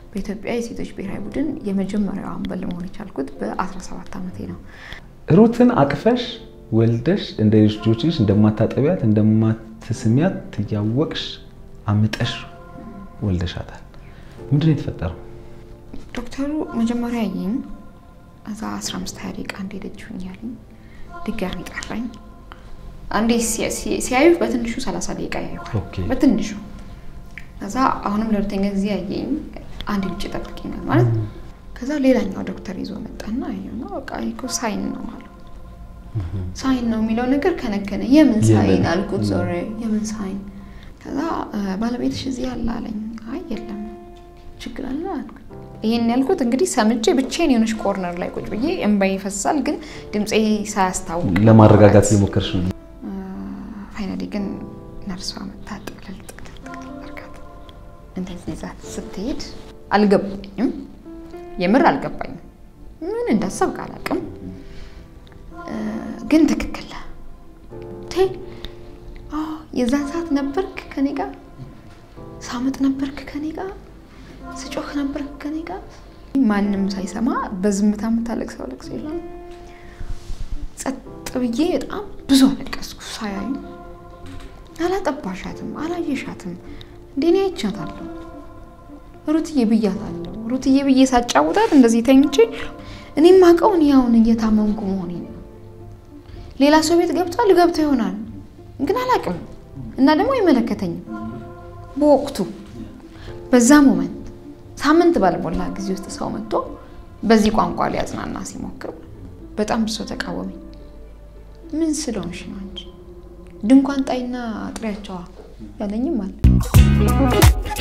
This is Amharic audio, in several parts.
በኢትዮጵያ የሴቶች ብሔራዊ ቡድን የመጀመሪያው አምበል መሆን የቻልኩት በ17 ዓመቴ ነው። ሩትን አቅፈሽ ወልደሽ እንደ ልጆችሽ እንደማታጠቢያት እንደማትስሚያት ትያወቅሽ አምጠሽ ወልደሻታል። ምንድን ነው የተፈጠረው? ዶክተሩ መጀመሪያ ያየኝ እዛ 15 20 ደቂቃ እንደሄደች ያለኝ ድጋሚ ጠራኝ። አንዴ ሲያዩ በትንሹ 30 ደቂቃ ያዩዋል፣ ኦኬ። በትንሹ ከዛ አሁንም ለሁለተኛ ጊዜ ያየኝ አንድ ውጭ ጠብቂኛል ማለት ከዛ ሌላኛው ዶክተር ይዞ መጣና አየና በቃ ይሄ እኮ ሳይን ነው አለው። ሳይን ነው የሚለው ነገር ከነከነ። የምን ሳይን የምን? አልኩት። ዞሬ የምን ሳይን? ከዛ ባለቤትሽ እዚህ አለ አለኝ። አይ የለም ችግር አለ አልኩት። ይሄን ያልኩት እንግዲህ ሰምቼ ብቻዬን የሆነች ኮርነር ላይ ቁጭ ብዬ እንባዬ ይፈሳል፣ ግን ድምፄ ሳያስታውቅ ለማረጋጋት እየሞከርሽ ነው። ፋይናሊ ግን ነርሷ መታ ጥቅልል ጥቅልል ጥቅልል አድርጋት እንደዚህ ይዛት ስትሄድ አልገባኝም። የምር አልገባኝም። ምን እንዳሰብክ አላውቅም። እ፣ ግን ትክክል ነህ። ቴ አዎ፣ የዛን ሰዓት ነበርክ ከኔ ጋር፣ ሳምጥ ነበርክ ከኔ ጋር፣ ስጮህ ነበርክ ከኔ ጋር። ማንም ሳይሰማ በዝምታ የምታለቅሰው ለቅሶ የለም። ጸጥ ብዬ በጣም ብዙ አለቀስኩ። ሳያዩ አላጠባሻትም፣ አላየሻትም። እንዴኔ አይቻታለሁ፣ ሩትዬ ብያታለሁ። ሩትዬ ብዬ ሳጫውታት እንደዚህ ተኝቼ እኔም አውቀው እኔ አሁን እየታመምኩ መሆኔ ነው። ሌላ ሰው ቤት ገብቷል ገብቶ ይሆናል ግን አላውቅም እና ደግሞ አይመለከተኝም። በወቅቱ በዛ ሞመንት ሳምንት ባልሞላ ጊዜ ውስጥ ሰው መጥቶ በዚህ ቋንቋ ሊያጽናና ሲሞክር በጣም ብሶ ተቃወመኝ። ምን ስለሆንሽ ነው እንጂ ድንኳን ጣይና ጥሪያቸዋ ያለኝም አለ።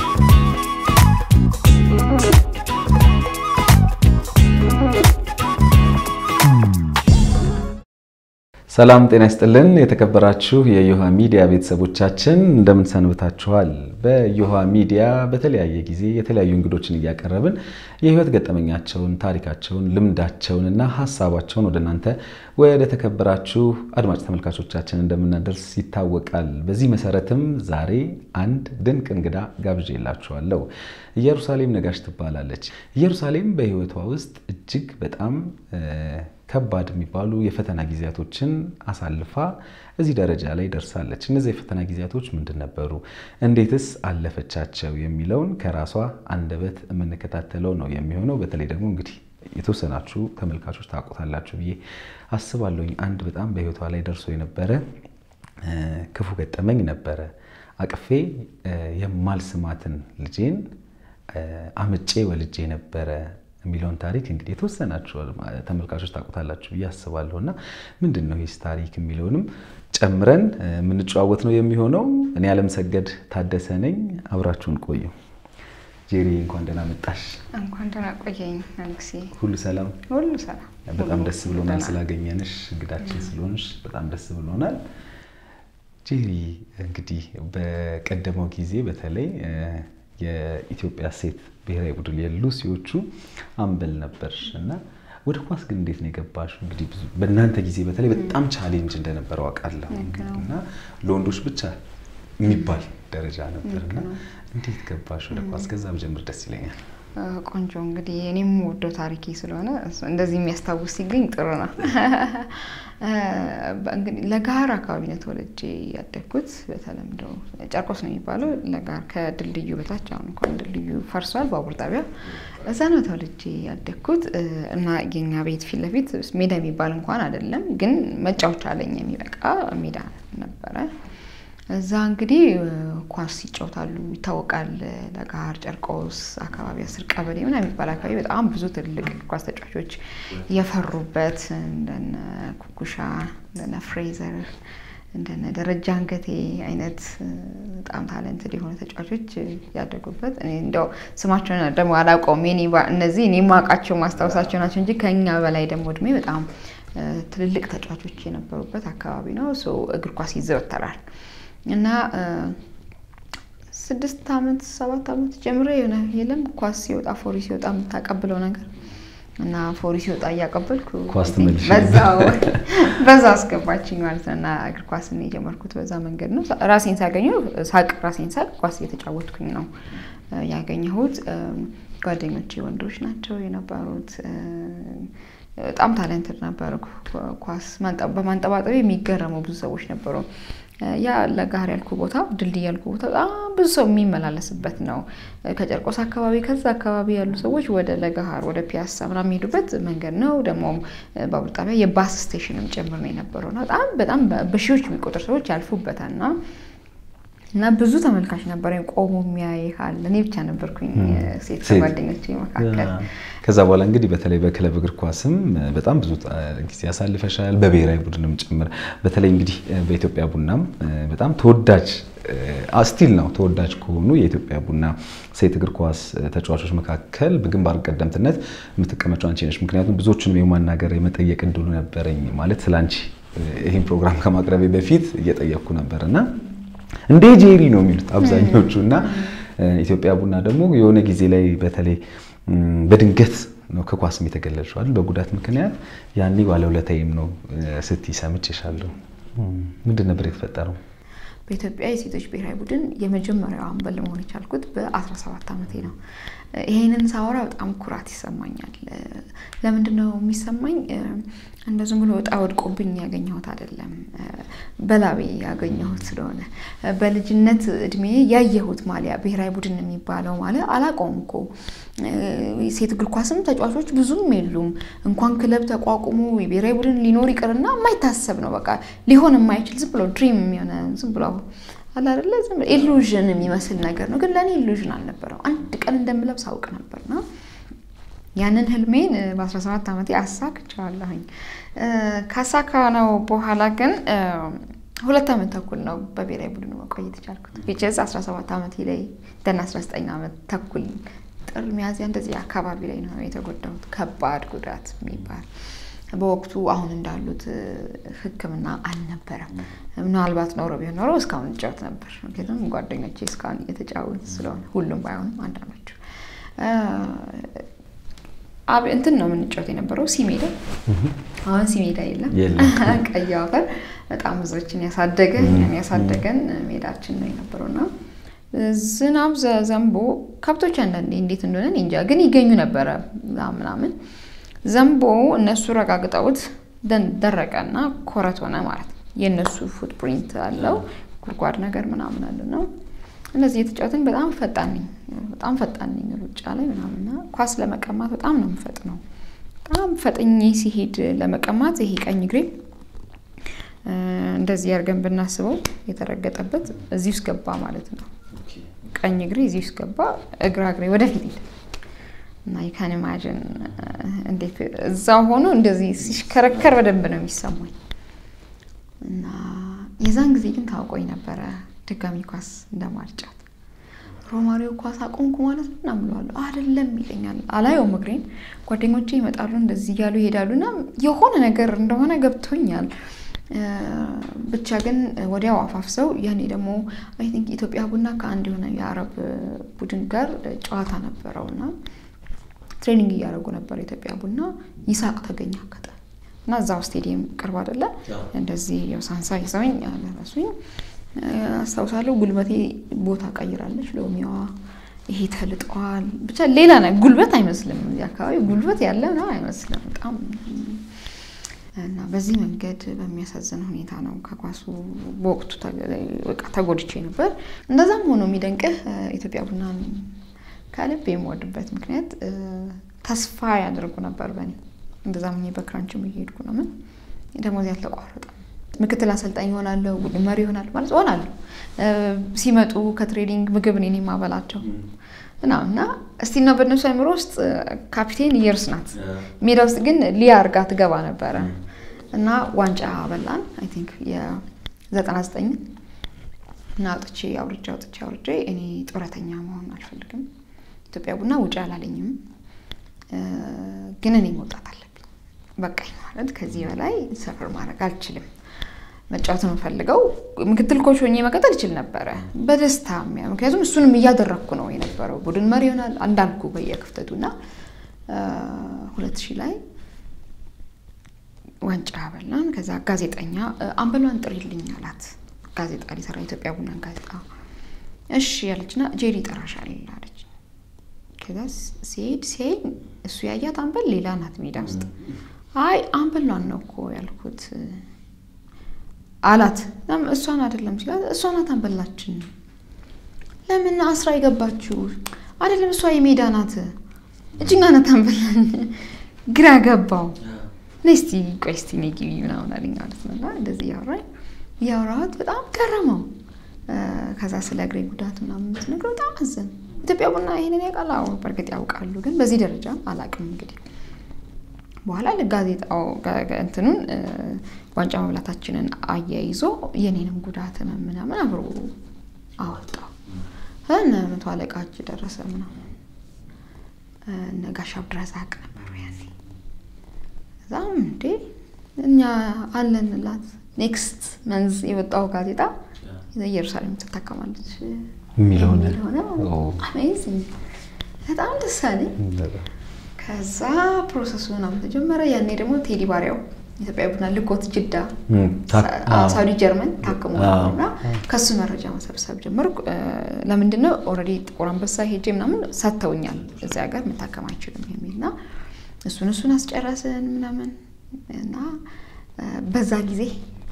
ሰላም ጤና ይስጥልን። የተከበራችሁ የዮሃ ሚዲያ ቤተሰቦቻችን እንደምን ሰንብታችኋል? በዮሃ ሚዲያ በተለያየ ጊዜ የተለያዩ እንግዶችን እያቀረብን የህይወት ገጠመኛቸውን፣ ታሪካቸውን፣ ልምዳቸውንና ሀሳባቸውን ወደ እናንተ ወደ ተከበራችሁ አድማጭ ተመልካቾቻችን እንደምናደርስ ይታወቃል። በዚህ መሰረትም ዛሬ አንድ ድንቅ እንግዳ ጋብዤላችኋለሁ። ኢየሩሳሌም ነጋሽ ትባላለች። ኢየሩሳሌም በህይወቷ ውስጥ እጅግ በጣም ከባድ የሚባሉ የፈተና ጊዜያቶችን አሳልፋ እዚህ ደረጃ ላይ ደርሳለች። እነዚህ የፈተና ጊዜያቶች ምንድን ነበሩ? እንዴትስ አለፈቻቸው? የሚለውን ከራሷ አንደበት የምንከታተለው ነው የሚሆነው። በተለይ ደግሞ እንግዲህ የተወሰናችሁ ተመልካቾች ታውቁታላችሁ ብዬ አስባለሁኝ። አንድ በጣም በህይወቷ ላይ ደርሶ የነበረ ክፉ ገጠመኝ ነበረ። አቅፌ የማልስማትን ልጄን አምጬ ወልጄ ነበረ የሚለውን ታሪክ እንግዲህ የተወሰናችሁ ተመልካቾች ታውቁታላችሁ ብዬ አስባለሁ። እና ምንድን ነው ይህ ታሪክ የሚለውንም ጨምረን የምንጨዋወት ነው የሚሆነው። እኔ አለምሰገድ ታደሰ ነኝ። አብራችሁን ቆዩ። ጄሪ እንኳን ደህና መጣሽ። እንኳን ደህና ቆየኝ ንጉሴ። ሁሉ ሰላም? ሁሉ ሰላም። በጣም ደስ ብሎናል ደህና። ስላገኘንሽ፣ እንግዳችን ስለሆንሽ በጣም ደስ ብሎናል። ጄሪ እንግዲህ በቀደመው ጊዜ በተለይ የኢትዮጵያ ሴት ብሔራዊ ቡድን የሉሲዎቹ አምበል ነበር እና ወደ ኳስ ግን እንዴት ነው የገባሽው? እንግዲህ ብዙ በእናንተ ጊዜ በተለይ በጣም ቻሌንጅ እንደነበረው አውቃለሁ ልክ ነው። እና ለወንዶች ብቻ የሚባል ደረጃ ነበር እና ልክ ነው። እንዴት ገባሽ ወደ ኳስ? ከዛ ብጀምር ደስ ይለኛል። እ፣ ቆንጆ እንግዲህ እኔም ወደው ታሪኬ ስለሆነ እሱ እንደዚህ የሚያስታውስ ሲገኝ ጥሩ ነው። እ፣ እንግዲህ ለጋር አካባቢ ነው ተወልጄ ያደግኩት። በተለምዶ ጨርቆስ ነው የሚባለው ለጋር ከድልድዩ በታች አሁን እንኳን ድልድዩ ፈርሷል፣ ባቡር ጣቢያ እዛ ነው ተወልጄ ያደግኩት እ፣ እና የኛ ቤት ፊት ለፊት ሜዳ የሚባል እንኳን አይደለም፣ ግን መጫወቻ ለኛ የሚበቃ ሜዳ ነበረ። እዛ እንግዲህ እ፣ ኳስ ይጫወታሉ ይታወቃል። ለጋር ጨርቆስ አካባቢ አስር ቀበሌ ምናምን የሚባል አካባቢ በጣም ብዙ ትልልቅ እግር ኳስ ተጫዋቾች የፈሩበት እንደነ ኩኩሻ፣ እንደነ ፍሬዘር፣ እንደነ ደረጃ አንገቴ አይነት እ፣ በጣም ታለንትድ የሆኑ ተጫዋቾች እ፣ ያደጉበት እኔ እንደው ስማቸውን ደግሞ አላውቀውም። የኔ ባ- እነዚህ እኔ የማውቃቸው ማስታወሳቸው ናቸው እንጂ ከኛ በላይ ደግሞ እድሜ በጣም እ፣ ትልልቅ ተጫዋቾች የነበሩበት አካባቢ ነው። ሶ እግር ኳስ ይዘወተራል እና እ፣ ስድስት ዓመት ሰባት ዓመት ጀምሮ የሆነ የለም ኳስ ሲወጣ ፎሪ ሲወጣ የምታቀብለው ነገር እና ፎሪ ሲወጣ እያቀበልኩ ኳስ ትመልሽ በዛው በዛ አስገባችኝ ማለት ነው። እና እግር ኳስን የጀመርኩት በዛ መንገድ ነው። ራሴን ሳገኘው ሳቅ ራሴን ሳቅ ኳስ እየተጫወትኩኝ ነው እ፣ ያገኘሁት። እም፣ ጓደኞቼ ወንዶች ናቸው የነበሩት። በጣም ታለንትድ ነበሩ። ኳስ በማንጠባጠብ የሚገረሙ ብዙ ሰዎች ነበሩ። ያ ለጋር ያልኩ ቦታ ድልድይ ያልኩ ቦታ በጣም ብዙ ሰው የሚመላለስበት ነው። ከጨርቆስ አካባቢ ከዛ አካባቢ ያሉ ሰዎች ወደ ለጋሃር ወደ ፒያሳ ምናምን የሚሄዱበት መንገድ ነው። ደግሞም ባቡር ጣቢያ የባስ ስቴሽንም ጭምር ነው የነበረው እና በጣም በጣም በሺዎች የሚቆጠሩ ሰዎች ያልፉበታል እና እና ብዙ ተመልካች ነበር ቆሞ የሚያይሃል። እኔ ብቻ ነበርኩኝ ሴት ጓደኞቼ መካከል። ከዛ በኋላ እንግዲህ በተለይ በክለብ እግር ኳስም በጣም ብዙ ጊዜ ያሳልፈሻል፣ በብሔራዊ ቡድንም ጭምር። በተለይ እንግዲህ በኢትዮጵያ ቡናም በጣም ተወዳጅ ስቲል ነው ተወዳጅ ከሆኑ የኢትዮጵያ ቡና ሴት እግር ኳስ ተጫዋቾች መካከል በግንባር ቀደምትነት የምትቀመጪው አንቺ ነሽ። ምክንያቱም ብዙዎቹንም የማናገር የመጠየቅ እድሉ ነበረኝ ማለት ስለ አንቺ ይህን ፕሮግራም ከማቅረቤ በፊት እየጠየቅኩ ነበር እና እንዴ ጄሪ ነው የሚሉት አብዛኞቹ እና ኢትዮጵያ ቡና ደግሞ የሆነ ጊዜ ላይ በተለይ በድንገት ነው ከኳስም የተገለልሽዋል በጉዳት ምክንያት ያኔ ባለውለታዬም ነው ስትይ ሰምቼሻለሁ። ምንድን ነበር የተፈጠረው? በኢትዮጵያ የሴቶች ብሔራዊ ቡድን የመጀመሪያው አምበል መሆን የቻልኩት በ17 ዓመቴ ነው። ይሄንን ሳወራ በጣም ኩራት ይሰማኛል። ለምንድን ነው የሚሰማኝ? እንደ ዝም ብሎ እጣ ወድቆብኝ ያገኘሁት አይደለም፣ በላቤ ያገኘሁት ስለሆነ በልጅነት እድሜ ያየሁት ማሊያ ብሔራዊ ቡድን የሚባለው ማለት አላውቀውም እኮ ሴት እግር ኳስም ተጫዋቾች ብዙም የሉም። እንኳን ክለብ ተቋቁሞ የብሔራዊ ቡድን ሊኖር ይቅርና የማይታሰብ ነው። በቃ ሊሆን የማይችል ዝም ብሎ ድሪም የሆነ ዝም ብሎ አለ አይደለ ዝም ብሎ ኢሉዥን የሚመስል ነገር ነው። ግን ለእኔ ኢሉዥን አልነበረው። አንድ ቀን እንደምለብስ አውቅ ነበርና ያንን ህልሜን በ17 ዓመቴ አሳክቻለሁኝ። ካሳካ ነው በኋላ ግን ሁለት ዓመት ተኩል ነው በብሔራዊ ቡድኑ መቆየት የቻልኩት። ቢቸዝ 17 ዓመቴ ላይ ደን 19 ዓመት ተኩል ጥር ሚያዝያ እንደዚህ አካባቢ ላይ ነው የተጎዳሁት። ከባድ ጉዳት የሚባል በወቅቱ አሁን እንዳሉት ሕክምና አልነበረም። ምናልባት ኖሮ ቢሆን ኖሮ እስካሁን እጫወት ነበር። ምክንያቱም ጓደኞቼ እስካሁን እየተጫወቱ ስለሆነ ሁሉም ባይሆንም አንዳንዶቹ እንትን ነው የምንጫወት የነበረው ሲሜዳ። አሁን ሲሜዳ የለም፣ ቀይ አፈር በጣም ብዙዎችን ያሳደገ እኛን ያሳደገን ሜዳችን ነው የነበረውና ዝናብ ዘንቦ ከብቶች አንዳንዴ እንዴት እንደሆነ እንጃ ግን ይገኙ ነበረ ምናምን ዘንቦ እነሱ ረጋግጠውት ደረቀና ኮረት ሆነ ማለት ነው። የእነሱ ፉትፕሪንት አለው ጉድጓድ ነገር ምናምን አለ ነው። እነዚህ የተጫወትን በጣም ፈጣን ነኝ በጣም ፈጣን ነኝ ሩጫ ላይ ምናምንና ኳስ ለመቀማት በጣም ነው የምፈጥነው። በጣም ፈጥኜ ሲሄድ ለመቀማት ይሄ ቀኝ እግሬ እንደዚህ አድርገን ብናስበው የተረገጠበት እዚህ ውስጥ ገባ ማለት ነው። ቀኝ እግሬ እዚህ ውስጥ ገባ፣ እግራ እግሬ ወደፊት ሄደ እና ይካን ኢማጅን እንዴት እዛ ሆኖ እንደዚህ ሲሽከረከር በደንብ ነው የሚሰማኝ። እና የዛን ጊዜ ግን ታውቆኝ ነበረ ድጋሚ ኳስ እንደማልጫት ሮማሪዮ ኳስ አቆምኩ ማለት ነው እና ምለዋለሁ አይደለም ይለኛል። አላየውም እግሬን። ጓደኞቼ ይመጣሉ እንደዚህ እያሉ ይሄዳሉ እና የሆነ ነገር እንደሆነ ገብቶኛል። ብቻ ግን ወዲያው አፋፍሰው ያኔ ደግሞ አይ ቲንክ ኢትዮጵያ ቡና ከአንድ የሆነ የአረብ ቡድን ጋር ጨዋታ ነበረው እና ትሬኒንግ እያደረጉ ነበር ኢትዮጵያ ቡና። ይሳቅ ተገኘ አጋጣሚ እና እዛው ስቴዲየም ቅርብ አይደለ እንደዚህ የሳንሳ ይዘውኝ አለረሱኝ አስታውሳለሁ። ጉልበቴ ቦታ ቀይራለች። ሎሚዋ ይሄ ተልጠዋል። ብቻ ሌላ ነ ጉልበት አይመስልም። እዚህ አካባቢ ጉልበት ያለ ነው አይመስልም በጣም እና በዚህ መንገድ በሚያሳዝን ሁኔታ ነው ከኳሱ በወቅቱ ተጎድቼ ነበር። እንደዛም ሆኖ የሚደንቅህ ኢትዮጵያ ቡናን ከልብ የምወድበት ምክንያት ተስፋ ያደርጉ ነበር በእኔ እንደዛም ሆኜ በክራንችም እየሄድኩ ነው። ምን ደሞዝ ያልተቋረጠም ምክትል አሰልጣኝ ይሆናለሁ፣ ቡድን መሪ ይሆናል ማለት ሆናለሁ። ሲመጡ ከትሬኒንግ ምግብ እኔ የማበላቸው እና እና እስቲ ነው በእነሱ አይምሮ ውስጥ ካፒቴን የርስ ናት። ሜዳ ውስጥ ግን ሊያ አርጋ ትገባ ነበረ እና ዋንጫ በላን። አይ ቲንክ የዘጠና ዘጠኝ እና አውጥቼ አውርጄ አውጥቼ አውርጄ እኔ ጡረተኛ መሆን አልፈልግም፣ ኢትዮጵያ ቡና ውጭ አላለኝም፣ ግን እኔ መውጣት አለብኝ። በቃኝ ማለት ከዚህ በላይ ሰፈር ማድረግ አልችልም። መጫወት ነው የምፈልገው። ምክትል ኮች ሆኜ መቀጠል እችል ነበረ በደስታ ምክንያቱም እሱንም እያደረግኩ ነው የነበረው። ቡድን መሪ ይሆናል እንዳልኩ በየክፍተቱ እና ሁለት ሺህ ላይ ዋንጫ በላን። ከዛ ጋዜጠኛ አምበሏን ጥሪልኝ አላት። ጋዜጣ ሊሰራ ኢትዮጵያ ቡናን ጋዜጣ እሺ ያለችና ጄሪ ይጠራሻል አለች። ከዛ ሲሄድ ሲያይ እሱ ያያት አምበል ሌላ ናት ሜዳ ውስጥ። አይ አምበሏን ነው እኮ ያልኩት አላት። እሷን አይደለም ሲላት እሷ ናት አንበላችን። ለምን አስራ የገባችሁ አይደለም? እሷ የሜዳ ናት እጅኛ ናት አንበላኝ። ግራ ገባው። ነይ እስቲ ቆይ እስቲ ነይ ግቢ ምናምን አለኝ ማለት ነው። እና እንደዚህ እያወራኝ እያወራኋት በጣም ገረመው። ከዛ ስለ እግሬ ጉዳት ምናምን ስነግረው በጣም አዘን። ኢትዮጵያ ቡና ይሄንን ያውቃል? አዎ በእርግጥ ያውቃሉ፣ ግን በዚህ ደረጃ አላውቅም። እንግዲህ በኋላ ጋዜጣው እንትኑን ዋንጫ መብላታችንን አያይዞ የኔንም ጉዳት ምናምን አብሮ አወጣው። እነ መቶ አለቃች ደረሰ ምናምን እነ ጋሽ አብድረዛቅ ነበሩ ያኔ። እዛም እንዴ እኛ አለንላት ኔክስት መንዝ የወጣው ጋዜጣ ኢየሩሳሌም ትታከማለች የሚለውን አሜዚንግ በጣም ደስ አለኝ። ከዛ ፕሮሰሱ ምናምን ተጀመረ። ያኔ ደግሞ ቴዲ ባሪያው ኢትዮጵያ ቡና ልኮት ጅዳ ሳውዲ ጀርመን ታክሞ እና ከሱ መረጃ መሰብሰብ ጀመርኩ። ለምንድን ነው ኦልሬዲ ጥቁር አንበሳ ሄጄ ምናምን ሰጥተውኛል እዚህ ሀገር መታከም አይችልም የሚል እና እሱን እሱን አስጨረስን ምናምን እና በዛ ጊዜ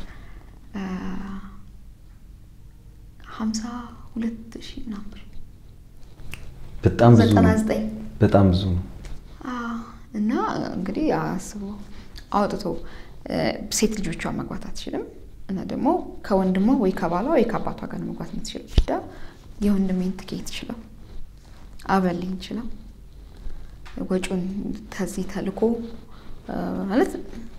ሀምሳ ሁለት ሺህ ምናምን ብር በጣም ብዙ ዘጠና ነው። ዘጠኝ በጣም ብዙ ነው። እና እንግዲህ አስቦ አውጥቶ ሴት ልጆቿ መግባት አትችልም እና ደግሞ ከወንድሟ ወይ ከባሏ ወይ ከአባቷ ጋር ነው መግባት የምትችለው። ጅዳ የወንድሜን ትኬት ችለው አበልኝ ችለው ወጪውን ከዚህ ተልኮ ማለት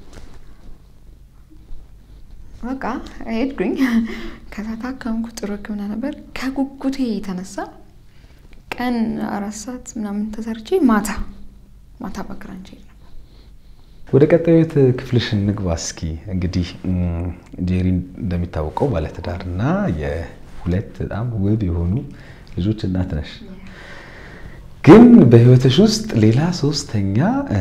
በቃ ሄድኩኝ። ከዛ ታከምኩ። ጥሩ ሕክምና ነበር። ከጉጉቴ የተነሳ ቀን አራት ሰዓት ምናምን ተሰርቼ ማታ ማታ በክራንች ሄድ ነበር። ወደ ቀጣዩት ክፍልሽን ንግባ እስኪ። እንግዲህ ጄሪ እንደሚታወቀው ባለትዳር እና የሁለት በጣም ውብ የሆኑ ልጆች እናት ነሽ። ግን በህይወትሽ ውስጥ ሌላ ሶስተኛ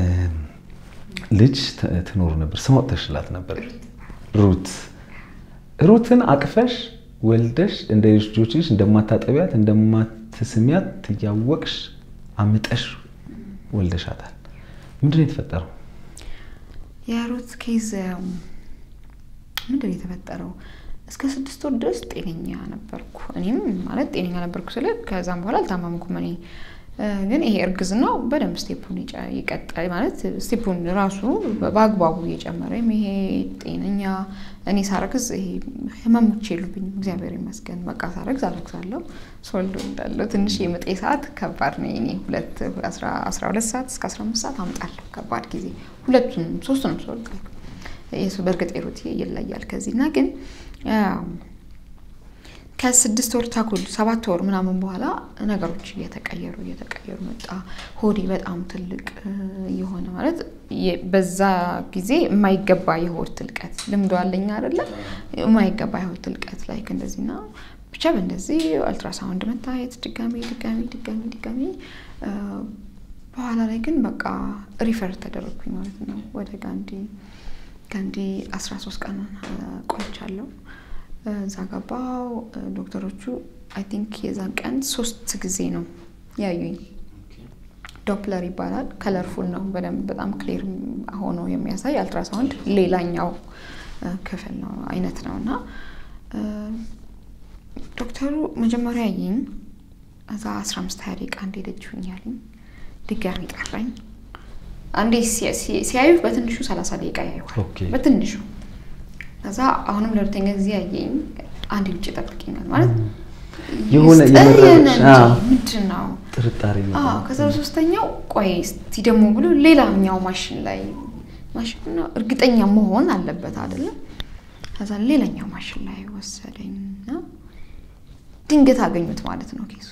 ልጅ ትኖር ነበር። ስም አውጥተሽላት ነበር ሩት። ሩትን አቅፈሽ ወልደሽ እንደ ልጆችሽ እንደማታጠቢያት እንደማትስሚያት እያወቅሽ አምጠሽ ወልደሻታል። ምንድን ነው የተፈጠረው? የሩት ኬዝ ምንድን ነው የተፈጠረው? እስከ ስድስት ወር ድረስ ጤነኛ ነበርኩ። እኔም ማለት ጤነኛ ነበርኩ ስለ ከዛም በኋላ አልታመምኩም እኔ ግን ይሄ እርግዝናው በደንብ ስቴፑን ይቀጣል ማለት ስቴፑን ራሱ በአግባቡ እየጨመረ ይሄ ጤነኛ እኔ ሳረግዝ ይሄ ህመሞች የሉብኝም እግዚአብሔር ይመስገን። በቃ ሳረግዝ አረግዛለሁ ሶልዶ እንዳለው ትንሽ የምጤ ሰዓት ከባድ ነው። እኔ ሁለት አስራ ሁለት ሰዓት እስከ አስራ አምስት ሰዓት አምጣለሁ ከባድ ጊዜ ሁለቱንም ሶስቱንም ሶልዶ የሱ በእርግጥ ሩት ይለያል ከዚህ እና ግን ከስድስት ወር ተኩል ሰባት ወር ምናምን በኋላ ነገሮች እየተቀየሩ እየተቀየሩ መጣ። ሆዴ በጣም ትልቅ የሆነ ማለት በዛ ጊዜ የማይገባ የሆድ ትልቀት ልምዶ አለኝ አይደለም፣ የማይገባ የሆድ ትልቀት ላይ እንደዚህና ብቻ በእንደዚህ አልትራሳውንድ መታየት ድጋሚ ድጋሚ ድጋሚ ድጋሚ በኋላ ላይ ግን በቃ ሪፈር ተደረግኩኝ ማለት ነው ወደ ጋንዲ ጋንዲ አስራ ሶስት ቀን ቆይቻለሁ። እዛ ገባው። ዶክተሮቹ አይ ቲንክ የዛን ቀን ሶስት ጊዜ ነው ያዩኝ። ዶፕለር ይባላል። ከለርፉል ነው በደንብ በጣም ክሊር ሆኖ የሚያሳይ አልትራሳውንድ ሌላኛው ክፍል ነው አይነት ነው እና ዶክተሩ መጀመሪያ ያየኝ እዛ አስራ አምስት ሀያ ደቂቃ አንዴ ደጅሁኝ ያለኝ ድጋሚ ጠራኝ። አንዴ ሲያዩ በትንሹ ሰላሳ ደቂቃ ያዩዋል በትንሹ ከዛ አሁንም ለሁለተኛ ጊዜ ያየኝ አንድ ውጭ ጠብቂኛል ማለት የሆነ ምንድን ነው ጥርጣሬ ነው። ከዛ ሶስተኛው ቆይ እስቲ ደግሞ ብሎ ሌላኛው ማሽን ላይ ማሽን ነው እርግጠኛ መሆን አለበት አይደለም። ከዛ ሌላኛው ማሽን ላይ ወሰደኝና ድንገት አገኙት ማለት ነው ኬሱ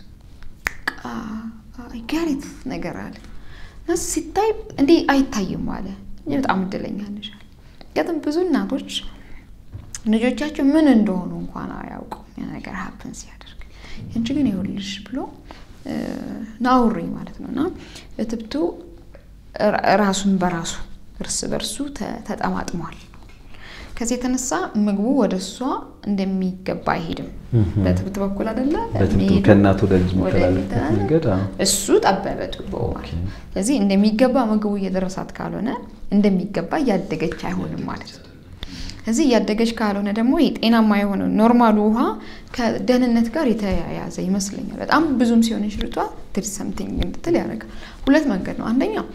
ጋሪት ነገር አለ እና ሲታይ እንዲህ አይታይም አለ። በጣም እድለኛ ነሽ አለ። ምክንያቱም ብዙ እናቶች ልጆቻቸው ምን እንደሆኑ እንኳን አያውቁም ነገር ሀፕን ሲያደርግ እንጂ ግን ይኸውልሽ ብሎ ናውሩኝ ማለት ነው እና እትብቱ ራሱን በራሱ እርስ በርሱ ተጠማጥሟል። ከዚህ የተነሳ ምግቡ ወደ እሷ እንደሚገባ አይሄድም። በትብት በኩል አይደለ የሚሄደው? ከእናት ወደ ልጅ ወደ የሚተላለፍ ልጅ መንገድ አዎ። እሱ ጠበበ ቱቦ ማለት ነው። ስለዚህ እንደሚገባ ምግቡ እየደረሳት ካልሆነ እንደሚገባ እያደገች አይሆንም ማለት ነው። እዚህ እያደገች ካልሆነ ደግሞ ጤናማ የሆነው ኖርማሉ ውሃ ከደህንነት ጋር የተያያዘ ይመስለኛል። በጣም ብዙም ሲሆን እንሽርቷ ትድ ሰምቲንግ እንድትል ያደርጋል። ሁለት መንገድ ነው። አንደኛው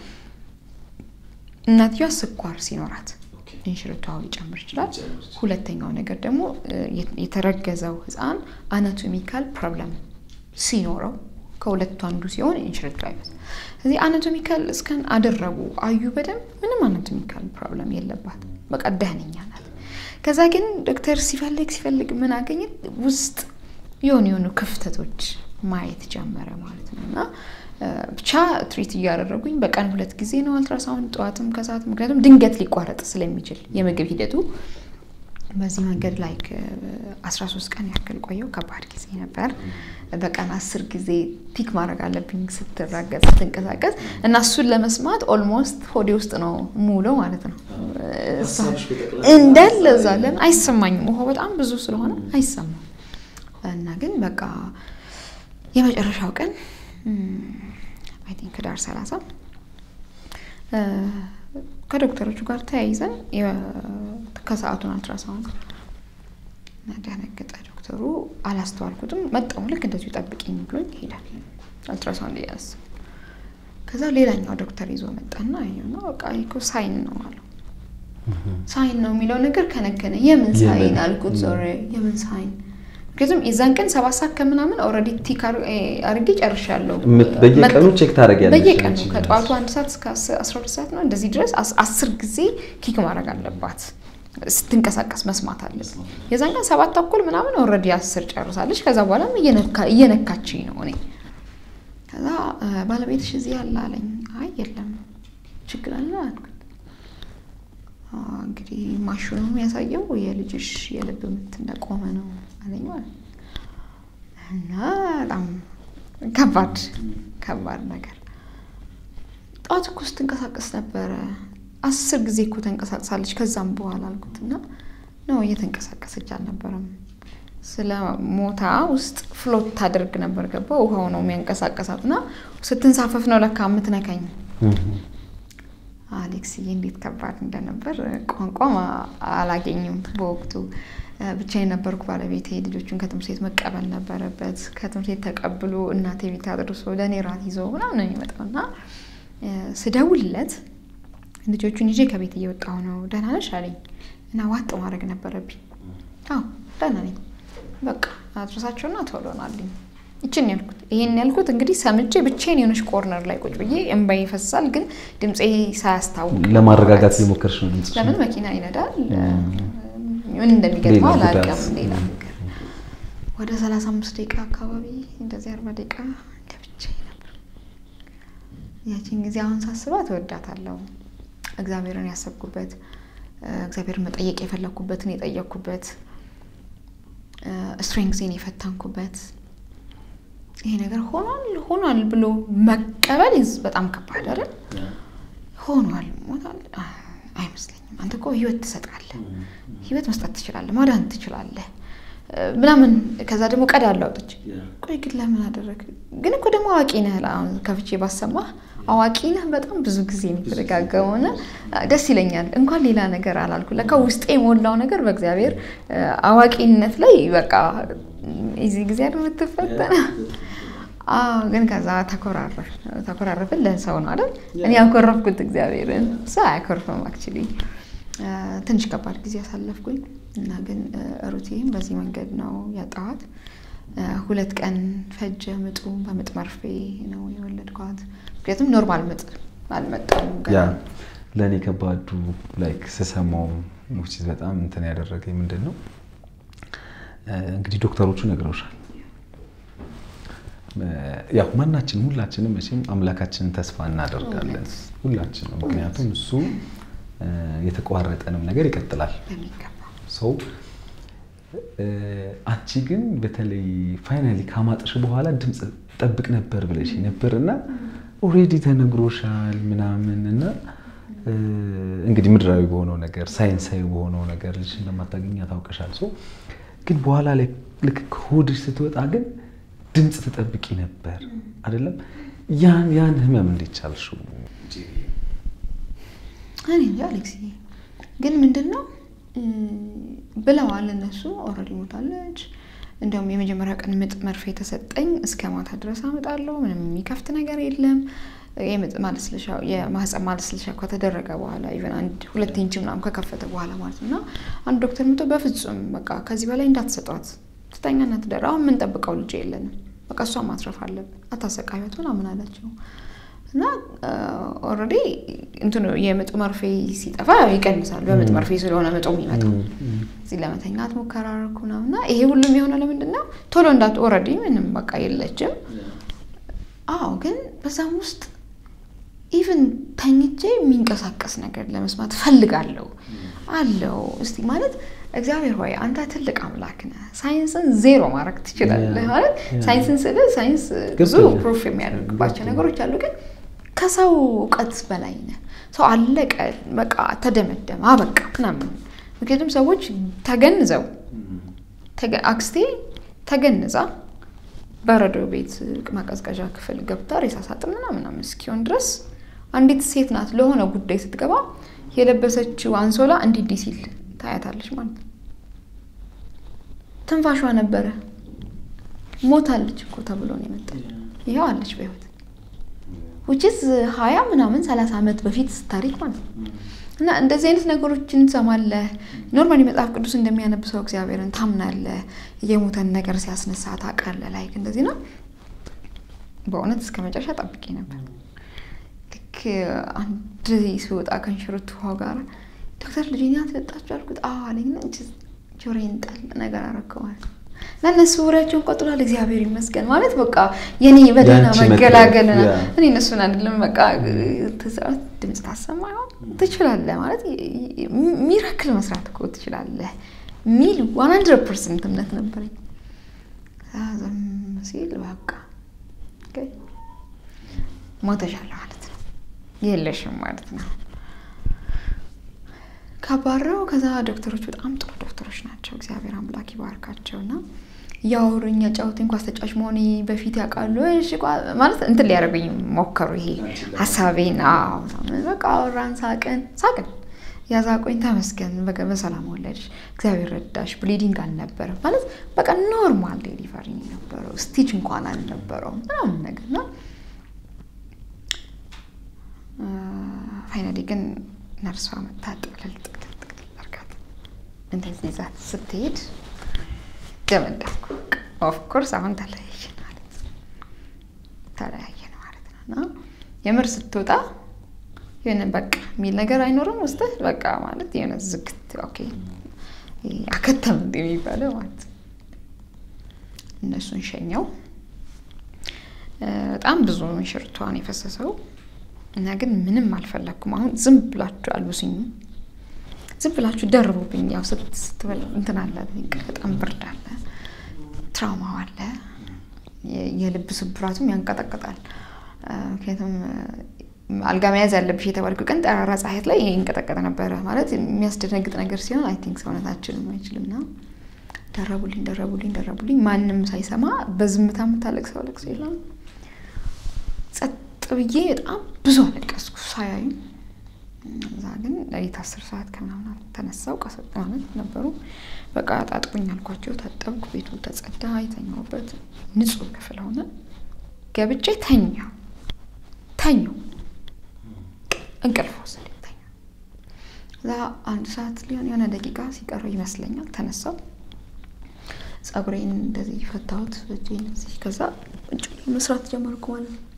እናትየዋ ስኳር ሲኖራት እንሽርቷ ሊጨምር ይችላል። ሁለተኛው ነገር ደግሞ የተረገዘው ህፃን አናቶሚካል ፕሮብለም ሲኖረው ከሁለቱ አንዱ ሲሆን እንሽርቷ ይበዛል። ስለዚህ አናቶሚካል እስከን አደረጉ አዩ በደንብ ምንም አናቶሚካል ፕሮብለም የለባት፣ በቃ ደህነኛ ናት። ከዛ ግን ዶክተር ሲፈልግ ሲፈልግ ምን አገኘ ውስጥ የሆኑ የሆኑ ክፍተቶች ማየት ጀመረ ማለት ነው እና ብቻ ትሪት እያደረጉኝ በቀን ሁለት ጊዜ ነው አልትራሳውንድ ጠዋትም ከሰዓት ምክንያቱም ድንገት ሊቋረጥ ስለሚችል የምግብ ሂደቱ በዚህ መንገድ ላይ አስራ ሶስት ቀን ያክል ቆየው። ከባድ ጊዜ ነበር። በቀን አስር ጊዜ ፒክ ማድረግ አለብኝ ስትራገጥ ስትንቀሳቀስ እና እሱን ለመስማት ኦልሞስት ሆዴ ውስጥ ነው ሙለው ማለት ነው እንዳለ እዛ ለምን አይሰማኝም። ውሃ በጣም ብዙ ስለሆነ አይሰማም እና ግን በቃ የመጨረሻው ቀን አይ ቲንክ ዳር ሰላሳ ከዶክተሮቹ ጋር ተያይዘን ከሰዓቱን አልትራሳውንድ ደነገጠ ዶክተሩ። አላስተዋልኩትም። መጣሁ ልክ እንደዚሁ ጠብቂኝ ብሎኝ ይሄዳል። አልትራሳውንድ እያነሳ ከዛ ሌላኛው ዶክተር ይዞ መጣና ይኸውና በቃ እኮ ሳይን ነው አለው። ሳይን ነው የሚለው ነገር ከነከነ። የምን ሳይን አልኩት። ዞሬ የምን ሳይን ምክንያቱም የዛን ቀን ሰባት ሰዓት ከምናምን ኦልሬዲ ቲክ አድርጌ ጨርሻለሁ። በየቀኑ ቼክ ታደርጊያለሽ? በየቀኑ ከጠዋቱ አንድ ሰዓት እስከ አስራ ሁለት ሰዓት ነው እንደዚህ ድረስ አስር ጊዜ ኪክ ማድረግ አለባት ስትንቀሳቀስ መስማት አለብን። የዛን ቀን ሰባት ተኩል ምናምን ኦልሬዲ አስር ጨርሳለች። ከዛ በኋላም እየነካችኝ ነው እኔ ከዛ ባለቤትሽ እዚህ ያለ አለኝ። አይ የለም ችግር አለ አልኩት። እንግዲህ ማሽኑ የሚያሳየው የልጅሽ የልብ ምት እንደቆመ ነው አለኝ ማለት እና በጣም ከባድ ከባድ ነገር። ጠዋት እኮ ስትንቀሳቀስ ነበረ አስር ጊዜ እኮ ተንቀሳቅሳለች ከዛም በኋላ አልኩት እና ነው እየተንቀሳቀሰች አልነበረም ስለ ሞታ ውስጥ ፍሎት ታደርግ ነበር ገባ ውሃው ነው የሚያንቀሳቀሳት እና ስትንሳፈፍ ነው ለካ የምትነካኝ አሌክስዬ እንዴት ከባድ እንደነበር ቋንቋም አላገኝም በወቅቱ ብቻዬን ነበርኩ ባለቤቴ ልጆቹን ከትምህርት ቤት መቀበል ነበረበት ከትምህርት ቤት ተቀብሎ እናቴ ቤት አድርሶ ለእኔ ራት ይዞ ምናምን ነው የሚመጣው እና ስደውልለት ልጆቹን ይዤ ከቤት እየወጣሁ ነው ደህና ነሽ አለኝ እና ዋጥ ማድረግ ነበረብኝ አዎ ደህና ነኝ በቃ አድረሳቸውና ቶሎ ናልኝ ይችን ያልኩት ይሄን ያልኩት እንግዲህ ሰምቼ ብቻዬን የሆነች ኮርነር ላይ ቁጭ ብዬ እንባዬ ይፈሳል፣ ግን ድምፄ ሳያስታውቅ ለማረጋጋት የሞከርሽ ነው ድምፅሽ? ለምን መኪና ይነዳል፣ ምን እንደሚገጥመው አላውቅም። ሌላ ነገር ወደ ሰላሳ አምስት ደቂቃ አካባቢ እንደዚህ አርባ ደቂቃ ገብቼ ነበር። ያቺን ጊዜ አሁን ሳስባት እወዳታለሁ። እግዚአብሔርን ያሰብኩበት እግዚአብሔርን መጠየቅ የፈለግኩበትን የጠየቅኩበት ስትሬንግዜን የፈተንኩበት ይሄ ነገር ሆኗል ሆኗል ብሎ መቀበል በጣም ከባድ አይደል? ሆኗል ሞታል አይመስለኝም። አንተ እኮ ህይወት ትሰጣለህ፣ ህይወት መስጠት ትችላለህ፣ ማዳን ትችላለህ ምናምን። ከዛ ደግሞ ቀዳ አላውጥች ቆይ ግን ለምን አደረግ? ግን እኮ ደግሞ አዋቂ ነህ። አሁን ከፍቼ ባሰማህ አዋቂ ነህ። በጣም ብዙ ጊዜ የሚደጋገመው እና ደስ ይለኛል። እንኳን ሌላ ነገር አላልኩ። ለካ ውስጤ የሞላው ነገር በእግዚአብሔር አዋቂነት ላይ በቃ እዚህ ጊዜ አይደል የምትፈተነ ግን ከዛ ተኮራረፍን። ለሰው ነው አይደል? እኔ ያኮረፍኩት እግዚአብሔርን፣ ሰው አያኮርፍም። አክቹዋሊ ትንሽ ከባድ ጊዜ ያሳለፍኩኝ እና ግን ሩቴም በዚህ መንገድ ነው ያጣኋት። ሁለት ቀን ፈጀ ምጡ። በምጥ መርፌ ነው የወለድኳት። ምክንያቱም ኖርማል ምጥ አልመጣም። ለእኔ ከባዱ ላይክ ስሰማው ውስጥ በጣም እንትን ያደረገኝ ምንድን ነው እንግዲህ ዶክተሮቹ ነግረውሻል ያው ማናችንም ሁላችንም መቼም አምላካችንን ተስፋ እናደርጋለን ሁላችንም። ምክንያቱም እሱ የተቋረጠንም ነገር ይቀጥላል። ሰው አንቺ ግን በተለይ ፋይናሊ ካማጥሽ በኋላ ድምፅ ጠብቅ ነበር ብለሽ ነበር እና ኦልሬዲ ተነግሮሻል ምናምን እና እንግዲህ ምድራዊ በሆነው ነገር ሳይንሳዊ በሆነው ነገር ልጅ እንደማታገኛ ታውቀሻል። ሰው ግን በኋላ ላይ ልክ ከሆድሽ ስትወጣ ግን ድምፅ ትጠብቂ ነበር አይደለም? ያን ያን ህመም እንዴት ቻልሽው? እኔ እንጃ አሌክስ፣ ግን ምንድን ነው ብለዋል እነሱ። ኦልሬዲ ሞታለች። እንዲያውም የመጀመሪያ ቀን ምጥ መርፌ የተሰጠኝ እስከ ማታ ድረስ አመጣለሁ። ምንም የሚከፍት ነገር የለም። የምጥ ማለስለሻ የማህፀን ማለስለሻ ከተደረገ በኋላ ኢቨን አንድ ሁለት ኢንች ምናምን ከከፈተ በኋላ ማለት ነው። እና አንድ ዶክተር ምቶ በፍጹም በቃ ከዚህ በላይ እንዳትሰጧት ትተኛና ትደር። አሁን የምንጠብቀው ልጅ የለንም። በቃ እሷ ማትረፍ አለብን፣ አታሰቃዩት ምናምን አላቸው። እና ኦልሬዲ እንትኑ የምጥ መርፌ ሲጠፋ ይቀንሳል። በምጥ መርፌ ስለሆነ ምጡ የሚመጣው እዚህ ለመተኛት ሙከራ አደረኩ ምናምን እና ይሄ ሁሉም የሆነ ለምንድን ነው ቶሎ እንዳት ኦልሬዲ ምንም በቃ የለችም። አዎ ግን በዛም ውስጥ ኢቭን ተኝቼ የሚንቀሳቀስ ነገር ለመስማት ፈልጋለሁ አለው። እስቲ ማለት እግዚአብሔር ሆይ አንተ ትልቅ አምላክ ነህ፣ ሳይንስን ዜሮ ማድረግ ትችላለህ። ማለት ሳይንስን ስል ሳይንስ ብዙ ፕሩፍ የሚያደርግባቸው ነገሮች አሉ፣ ግን ከሰው እውቀት በላይ ነህ። ሰው አለቀ፣ በቃ ተደመደመ፣ አበቃ ምናምን። ምክንያቱም ሰዎች ተገንዘው አክስቴ ተገንዛ በረዶ ቤት ማቀዝቀዣ ክፍል ገብታ ሬሳ ሳጥን ምናምን እስኪሆን ድረስ አንዲት ሴት ናት ለሆነ ጉዳይ ስትገባ የለበሰችው አንሶላ እንዲህ እንዲህ ሲል ታያታለች ማለት ነው። ትንፋሿ ነበረ። ሞታለች እኮ ተብሎ ነው የመጣች። ይኸው አለች በህይወት ውጭስ ሀያ ምናምን ሰላሳ ዓመት በፊት ታሪክ ማለት ነው። እና እንደዚህ አይነት ነገሮችን ትሰማለህ። ኖርማሊ መጽሐፍ ቅዱስ እንደሚያነብሰው እግዚአብሔርን ታምናለህ። የሞተን ነገር ሲያስነሳ ታውቃለህ። ላይክ እንደዚህ ነው። በእውነት እስከ መጨረሻ ጠብቄ ነበር። ልክ አንድ ሲወጣ ከንሽርት ውሃ ጋር ዶክተር ልጄን ያትጠጣችሁ አልኩት። አዎ አለኝና ጆሮዬን ጣል ነገር አደረገው ማለት ነው። እና እነሱ ወሬያቸውን ቆጥሏል። እግዚአብሔር ይመስገን ማለት በቃ የኔ በደህና መገላገል እኔ እነሱን አይደለም በቃ ድምፅ ታሰማ ይሆን ትችላለህ ማለት ሚራክል መስራት እኮ ትችላለህ ሚል ዋን ሀንድረድ ፐርሰንት እምነት ነበረኝ። ዝም ሲል በቃ ሞተሻል ማለት ነው የለሽም ማለት ነው። ካባረው ከዛ ዶክተሮች በጣም ጥሩ ዶክተሮች ናቸው። እግዚአብሔር አምላክ ይባርካቸው እና እያወሩኝ ያጫወቱኝ ኳስ ተጫዋች መሆኔ በፊት ያውቃሉ። እሺ ማለት እንትን ሊያደርጉኝ ሞከሩ። ይሄ ሀሳቤን በቃ አወራን፣ ሳቅን ሳቅን ያዛቆኝ ተመስገን፣ በሰላም ወለድሽ፣ እግዚአብሔር ረዳሽ፣ ብሊዲንግ አልነበረም ማለት በቃ ኖርማል ዴሊቨሪ ነበረው። ስቲች እንኳን አልነበረውም ምናምን ነገር ነው። ፋይናሊ ግን ነርሷ መታ ጥቅልል ጥቅልል ጥቅልል አድርጋት እንደዚህ ይዛት ስትሄድ ደመደምኩ። ኦፍኮርስ አሁን ተለያየን ማለት ነው ተለያየን ማለት ነው። እና የምር ስትወጣ የሆነ በቃ የሚል ነገር አይኖርም ውስጥህ በቃ ማለት የሆነ ዝግት ኦኬ አከተም እንደ የሚባለው ማለት ነው። እነሱን ሸኘው። በጣም ብዙ ሽርቷን የፈሰሰው እና ግን ምንም አልፈለግኩም። አሁን ዝም ብላችሁ አልብሱኝ፣ ዝም ብላችሁ ደርቡብኝ። ያው ስትበል እንትን አለ፣ በጣም ብርድ አለ፣ ትራውማው አለ፣ የልብ ስብራቱም ያንቀጠቅጣል። ምክንያቱም አልጋ መያዝ ያለብሽ የተባልኩ ቀን ጠራራ ፀሐይ ላይ ይንቀጠቀጥ ነበረ። ማለት የሚያስደነግጥ ነገር ሲሆን አይ ቲንክ ሰውነታችንም አይችልም እና ደረቡልኝ፣ ደረቡልኝ፣ ደረቡልኝ። ማንም ሳይሰማ በዝምታ የምታለቅሰው ለቅሶ የለም። ጸጥ ብዬ በጣም ብዙ አለቀስኩ ሳያዩ። እዛ ግን ሌሊት አስር ሰዓት ከምናምን ተነሳው ቀሰጥ ማለት ነበሩ። በቃ አጣጥቁኝ አልኳቸው። ታጠብኩ። ቤቱ ተጸዳ። የተኛሁበት ንጹህ ክፍል ሆነ። ገብቼ ተኛው ተኛው እንቅልፍ ወሰደኝ። ተኛ እዛ አንድ ሰዓት ሊሆን የሆነ ደቂቃ ሲቀረው ይመስለኛል ተነሳው። ጸጉሬን እንደዚህ ፈታሁት እጄን እዚህ። ከዛ እጭ መስራት ጀመርኩ ማለት ነው።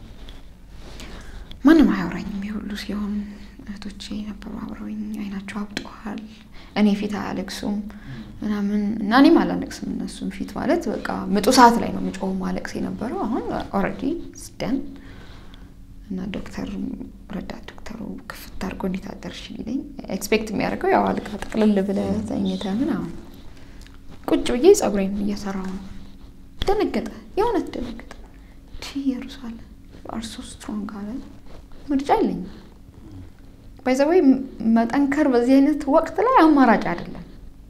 ማንም አያወራኝም። የሁሉ ሲሆን እህቶቼ ነበሩ አብረውኝ። አይናቸው አብጠዋል። እኔ ፊት አያለቅሱም ምናምን እና እኔም አላለቅስም እነሱም ፊት ማለት በቃ ምጡ ሰዓት ላይ ነው ምጮህ ማለቅስ የነበረው። አሁን ኦልሬዲ ስደን እና ዶክተር ረዳት ዶክተሩ ክፍት አድርጎ እንዴት አደርሽ ሊለኝ ኤክስፔክት የሚያደርገው ያው አልጋ ጠቅልል ብለህ ተኝተህ ምናምን ቁጭ ብዬ ጸጉሬን እየሰራው ነው። ደነገጠ፣ የእውነት ደነገጠ። ቲ ኢየሩሳሌም አር ሶ ስትሮንግ አለ። ምርጫ የለኝም። ባይዘወይ መጠንከር በዚህ አይነት ወቅት ላይ አማራጭ አይደለም።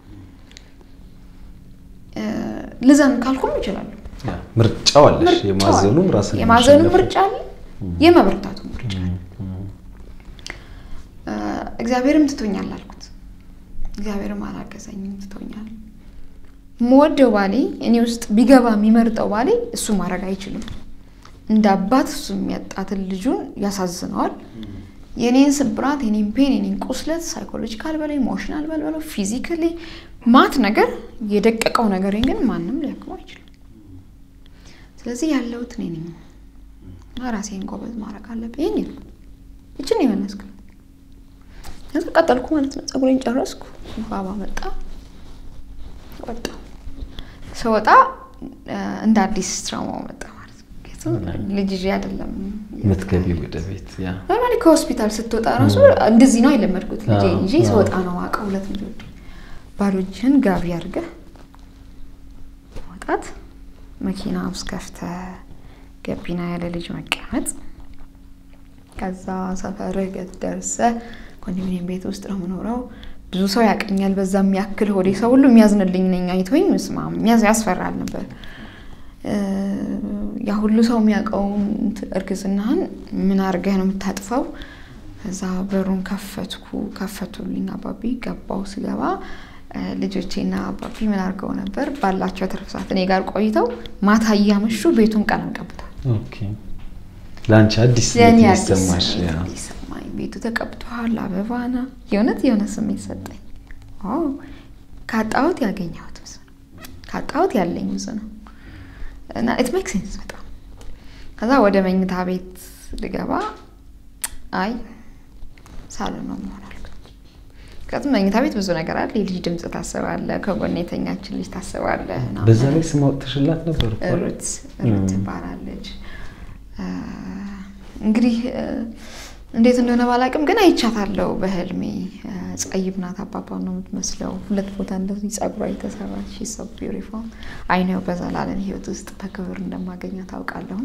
ልዘን ካልኩም ይችላሉ። ምርጫው አለሽ። የማዘኑም ራስን የማዘኑ ምርጫ አለ፣ የመበርታቱ ምርጫ አለ። እግዚአብሔርም ትቶኛል አልኩት። እግዚአብሔርም አላገዘኝም፣ ትቶኛል። የምወደው ባሌ እኔ ውስጥ ቢገባ የሚመርጠው ባሌ እሱ ማድረግ አይችልም። እንደ አባት እሱ የሚያጣትን ልጁን ያሳዝነዋል። የኔን ስብራት፣ የኔን ፔን፣ የኔን ቁስለት ሳይኮሎጂካል በላይ ኢሞሽናል በለው ፊዚካሊ ማት ነገር የደቀቀው ነገር ግን ማንም ሊያክመው አይችልም። ስለዚህ ያለሁት እኔ ነኝ እና ራሴን ጎበዝ ማድረግ አለብኝ። ይህን ነው ይችን የመለስኩ ከዛ ቀጠልኩ ማለት ነው። ፀጉሬን ጨረስኩ። ባባ መጣ ወጣ። ስወጣ እንደ አዲስ ትራውማው መጣ ማለት ነው። ልጅ ይዤ አይደለም የምትገቢ ወደ ቤት ኖርማሊ ከሆስፒታል ስትወጣ ራሱ እንደዚህ ነው የለመድኩት። ልጄ ይዤ ስወጣ ነው አውቀው ሁለት ልጆች ባዶ እጅህን ጋቢ አድርገህ መውጣት፣ መኪና ውስጥ ከፍተህ ገቢና ያለ ልጅ መቀመጥ፣ ከዛ ሰፈርህ ደርሰህ ኮንዶሚኒየም ቤት ውስጥ ነው የምኖረው። ብዙ ሰው ያቀኛል። በዛ የሚያክል ሆዴ ሰው ሁሉ የሚያዝንልኝ ነኝ። አይቶኝ ምስማ ያስፈራል ነበር። ያ ሁሉ ሰው የሚያውቀውን እርግዝናህን ምን አድርገህ ነው የምታጥፈው? ከዛ በሩን ከፈትኩ፣ ከፈቱልኝ። አባቢ ገባው። ስገባ ልጆቼና አባቢ ምን አድርገው ነበር? ባላቸው ትርፍ ሰዓት እኔ ጋር ቆይተው ማታ እያመሹ ቤቱን ቀለም ቀብተዋል። ለአንቺ አዲስ ለእኔ ይሰማሽ አዲስ ሰማኝ። ቤቱ ተቀብተዋል። አበባና የእውነት የሆነ ስሜት ሰጠኝ። ካጣሁት ያገኘሁት ብዙ ነው። ካጣሁት ያለኝ ብዙ ነው እና ኢት ሜክ ሴንስ በጣም ከዛ ወደ መኝታ ቤት ልገባ አይ ሳሎን ነው መሆን አልኩት። ምክንያቱም መኝታ ቤት ብዙ ነገር አለ። የልጅ ድምፅ ታስባለ፣ ከጎን የተኛችን ልጅ ታስባለ። በዛ ላይ ስም አውጥተሽላት ነበር እኮ ሩት ሩት ትባላለች። እንግዲህ እንዴት እንደሆነ ባላቅም ግን አይቻታለሁ በህልሜ። ጸይብ ናት፣ አባባን ነው የምትመስለው። ሁለት ቦታ እንደዚህ ጸጉሯ የተሰራች ሶ ቢዩቲፉል አይነው በዘላለም ህይወት ውስጥ በክብር እንደማገኛ ታውቃለሁን።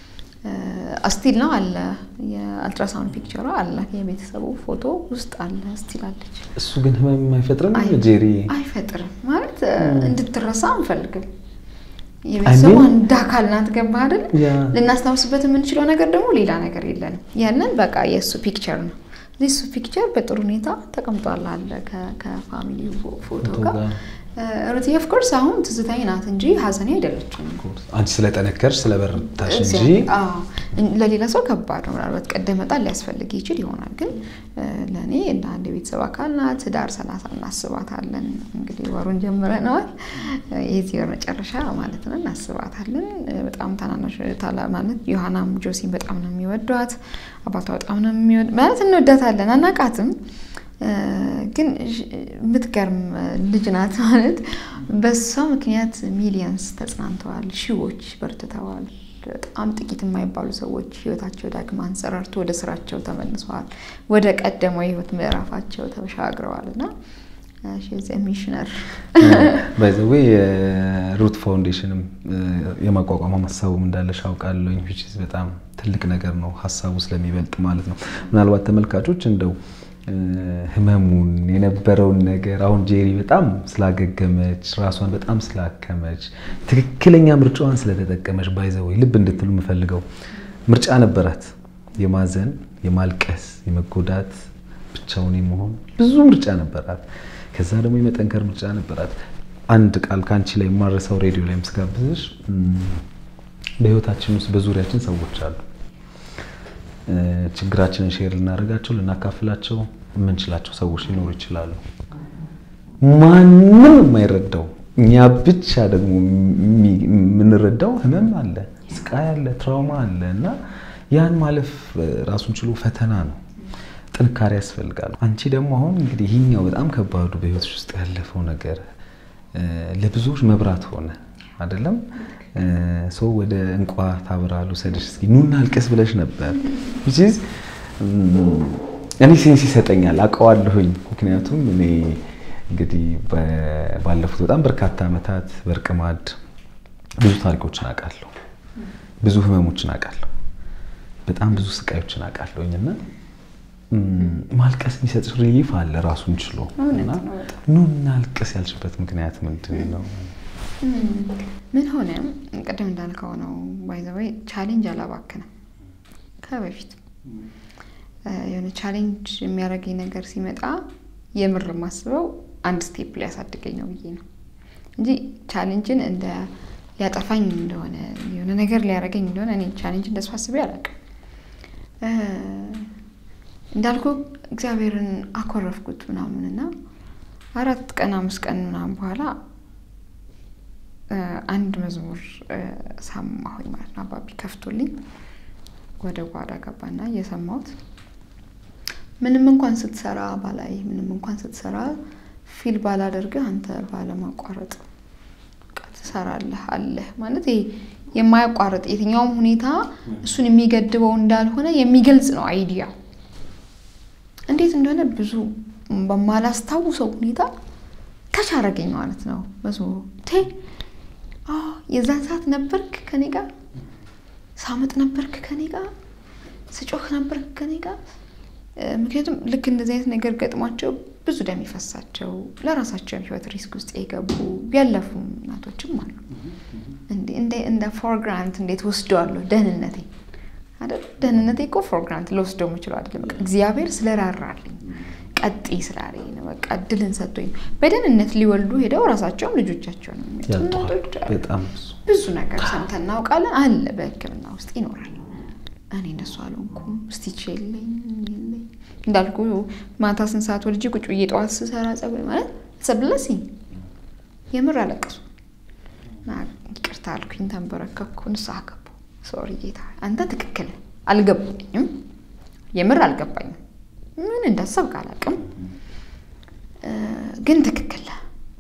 ስቲል ነው አለ የአልትራሳውንድ ፒክቸሯ አለ የቤተሰቡ ፎቶ ውስጥ አለ ስቲል አለች። እሱ ግን ህመም አይፈጥርም ጄሪ? አይፈጥርም ማለት እንድትረሳ አንፈልግም። የቤተሰቡ አንድ አካል ናት። ገባህ አይደል? ልናስታውስበት የምንችለው ነገር ደግሞ ሌላ ነገር የለንም። ያንን በቃ የእሱ ፒክቸር ነው። እሱ ፒክቸር በጥሩ ሁኔታ ተቀምጧል አለ ከፋሚሊ ፎቶ ጋር ሩቲ ኦፍ ኮርስ አሁን ትዝታኝ ናት እንጂ ሀዘኔ አይደለችም። አንቺ ስለጠነከርሽ ስለበረታሽ እንጂ ለሌላ ሰው ከባድ ነው። ምናልባት ቀደም መጣል ሊያስፈልግ ይችል ይሆናል፣ ግን ለእኔ እንደ አንድ የቤተሰብ አካል ናት። ህዳር ሰላሳ እናስባታለን። እንግዲህ ወሩን ጀምረነዋል። የዚህ ወር መጨረሻ ማለት ነው እናስባታለን። በጣም ታናናሽ ማለት ዮሐናም ጆሲን በጣም ነው የሚወዷት። አባቷ በጣም ነው የሚወድ ማለት እንወዳታለን፣ አናቃትም ግን የምትገርም ልጅ ናት። ማለት በሷ ምክንያት ሚሊየንስ ተጽናንተዋል፣ ሺዎች በርትተዋል። በጣም ጥቂት የማይባሉ ሰዎች ህይወታቸው ዳግም አንሰራርቶ ወደ ስራቸው ተመልሰዋል፣ ወደ ቀደመው የህይወት ምዕራፋቸው ተሻግረዋል እና ሚሽነር ባይዘዌ የሩት ፋውንዴሽንም የማቋቋም ሀሳቡም እንዳለሽ አውቃለሁኝ። በጣም ትልቅ ነገር ነው ሀሳቡ ስለሚበልጥ ማለት ነው። ምናልባት ተመልካቾች እንደው ህመሙን የነበረውን ነገር አሁን ጄሪ በጣም ስላገገመች ራሷን በጣም ስላከመች ትክክለኛ ምርጫዋን ስለተጠቀመች ባይዘወይ ልብ እንድትሉ የምፈልገው ምርጫ ነበራት። የማዘን፣ የማልቀስ፣ የመጎዳት፣ ብቻውን የመሆን ብዙ ምርጫ ነበራት። ከዛ ደግሞ የመጠንከር ምርጫ ነበራት። አንድ ቃል ከአንቺ ላይ የማረሳው ሬዲዮ ላይ ምስጋብዝሽ በህይወታችን ውስጥ በዙሪያችን ሰዎች አሉ ችግራችንን ሼር ልናደርጋቸው ልናካፍላቸው የምንችላቸው ሰዎች ሊኖሩ ይችላሉ። ማንም የማይረዳው እኛ ብቻ ደግሞ የምንረዳው ህመም አለ፣ ስቃይ አለ፣ ትራውማ አለ እና ያን ማለፍ ራሱን ችሎ ፈተና ነው። ጥንካሬ ያስፈልጋል። አንቺ ደግሞ አሁን እንግዲህ ይህኛው በጣም ከባዱ በህይወትሽ ውስጥ ያለፈው ነገር ለብዙዎች መብራት ሆነ አይደለም? ሰው ወደ እንቋ ታብራሉ ሰደሽ እስኪ ኑና አልቀስ ብለሽ ነበር። እኔ ሴንስ ይሰጠኛል አውቀዋለሁኝ። ምክንያቱም እኔ እንግዲህ ባለፉት በጣም በርካታ ዓመታት በእርቅ ማዕድ ብዙ ታሪኮችን አውቃለሁ፣ ብዙ ህመሞችን አውቃለሁ፣ በጣም ብዙ ስቃዮችን አውቃለሁኝ እና ማልቀስ የሚሰጥ ሪሊፍ አለ ራሱን ችሎ እውነት እና ነው በጣም። ኑ እናልቅስ ያልሽበት ምክንያት ምንድን ነው? ምን ሆነ ቅድም እንዳልከው ነው ባይዘወይ ቻሌንጅ አላባክንም ከበፊት እ፣ የሆነ ቻሌንጅ የሚያደርገኝ ነገር ሲመጣ የምር የማስበው አንድ ስቴፕ ሊያሳድገኝ ነው ብዬ ነው እንጂ ቻሌንጅን እንደ ሊያጠፋኝ እንደሆነ የሆነ ነገር ሊያደርገኝ እንደሆነ እኔ ቻሌንጅ እንደሱ አስቤ አላውቅም። እ፣ እንዳልኩ እግዚአብሔርን አኮረፍኩት ምናምን እና አራት ቀን አምስት ቀን ምናምን በኋላ እ፣ አንድ መዝሙር እ፣ ሰማሁኝ ማለት ነው። አባቢ ከፍቶልኝ ወደ ጓዳ ገባና እየሰማሁት ምንም እንኳን ስትሰራ ባላይ ምንም እንኳን ስትሰራ ፊል ባላደርግህ አንተ ባለማቋረጥ በቃ ትሰራለህ አለህ ማለት ይሄ የማያቋርጥ የትኛውም ሁኔታ እሱን የሚገድበው እንዳልሆነ የሚገልጽ ነው አይዲያው። እንዴት እንደሆነ ብዙ በማላስታውሰው ሁኔታ ከች አደረገኝ ማለት ነው መዝሙሩ። ቴ አዎ፣ የዛን ሰዓት ነበርክ ከኔ ጋር፣ ሳመጥ ነበርክ ከኔ ጋር፣ ስጮህ ነበርክ ከኔ ጋር። እ፣ ምክንያቱም ልክ እንደዚህ አይነት ነገር ገጥሟቸው ብዙ ደም የፈሳቸው ለራሳቸው ህይወት ሪስክ ውስጥ የገቡ ያለፉ እናቶችም አሉ። እንዴ እንደ እንደ ፎር ግራንት እንዴት ወስደዋለሁ ደህንነቴ አይደል? ደህንነቴ እኮ ፎር ግራንት ልወስደው የምችለው አይደለም። በቃ እግዚአብሔር ስለራራልኝ ቀጥይ ስላለኝ ነው። በቃ እድልን ሰጥቶኝ ነው። በደህንነት ሊወልዱ ሄደው ራሳቸውም ልጆቻቸውን የሚያጡ ያልተዋል እናቶች አሉ። በጣም ብዙ ብዙ ነገር ሰምተን እናውቃለን። አለ በሕክምና ውስጥ ይኖራል። እኔ እንደሱ አልሆንኩም። ስቲች የለኝ የለኝ እንዳልኩ ማታ ስንት ሰዓት ወልጄ ቁጭ ብዬ ጠዋት ስሰራ ጸጉር ማለት ሰብለሲ የምር አለቀሱ እና ይቅርታ አልኩኝ፣ ተንበረከኩ፣ ንስሐ ገባሁ። ሶሪ ጌታ አንተ ትክክል አልገባኝም፣ የምር አልገባኝም። ምን እንዳሰብክ አላውቅም፣ እ፣ ግን ትክክል ነህ።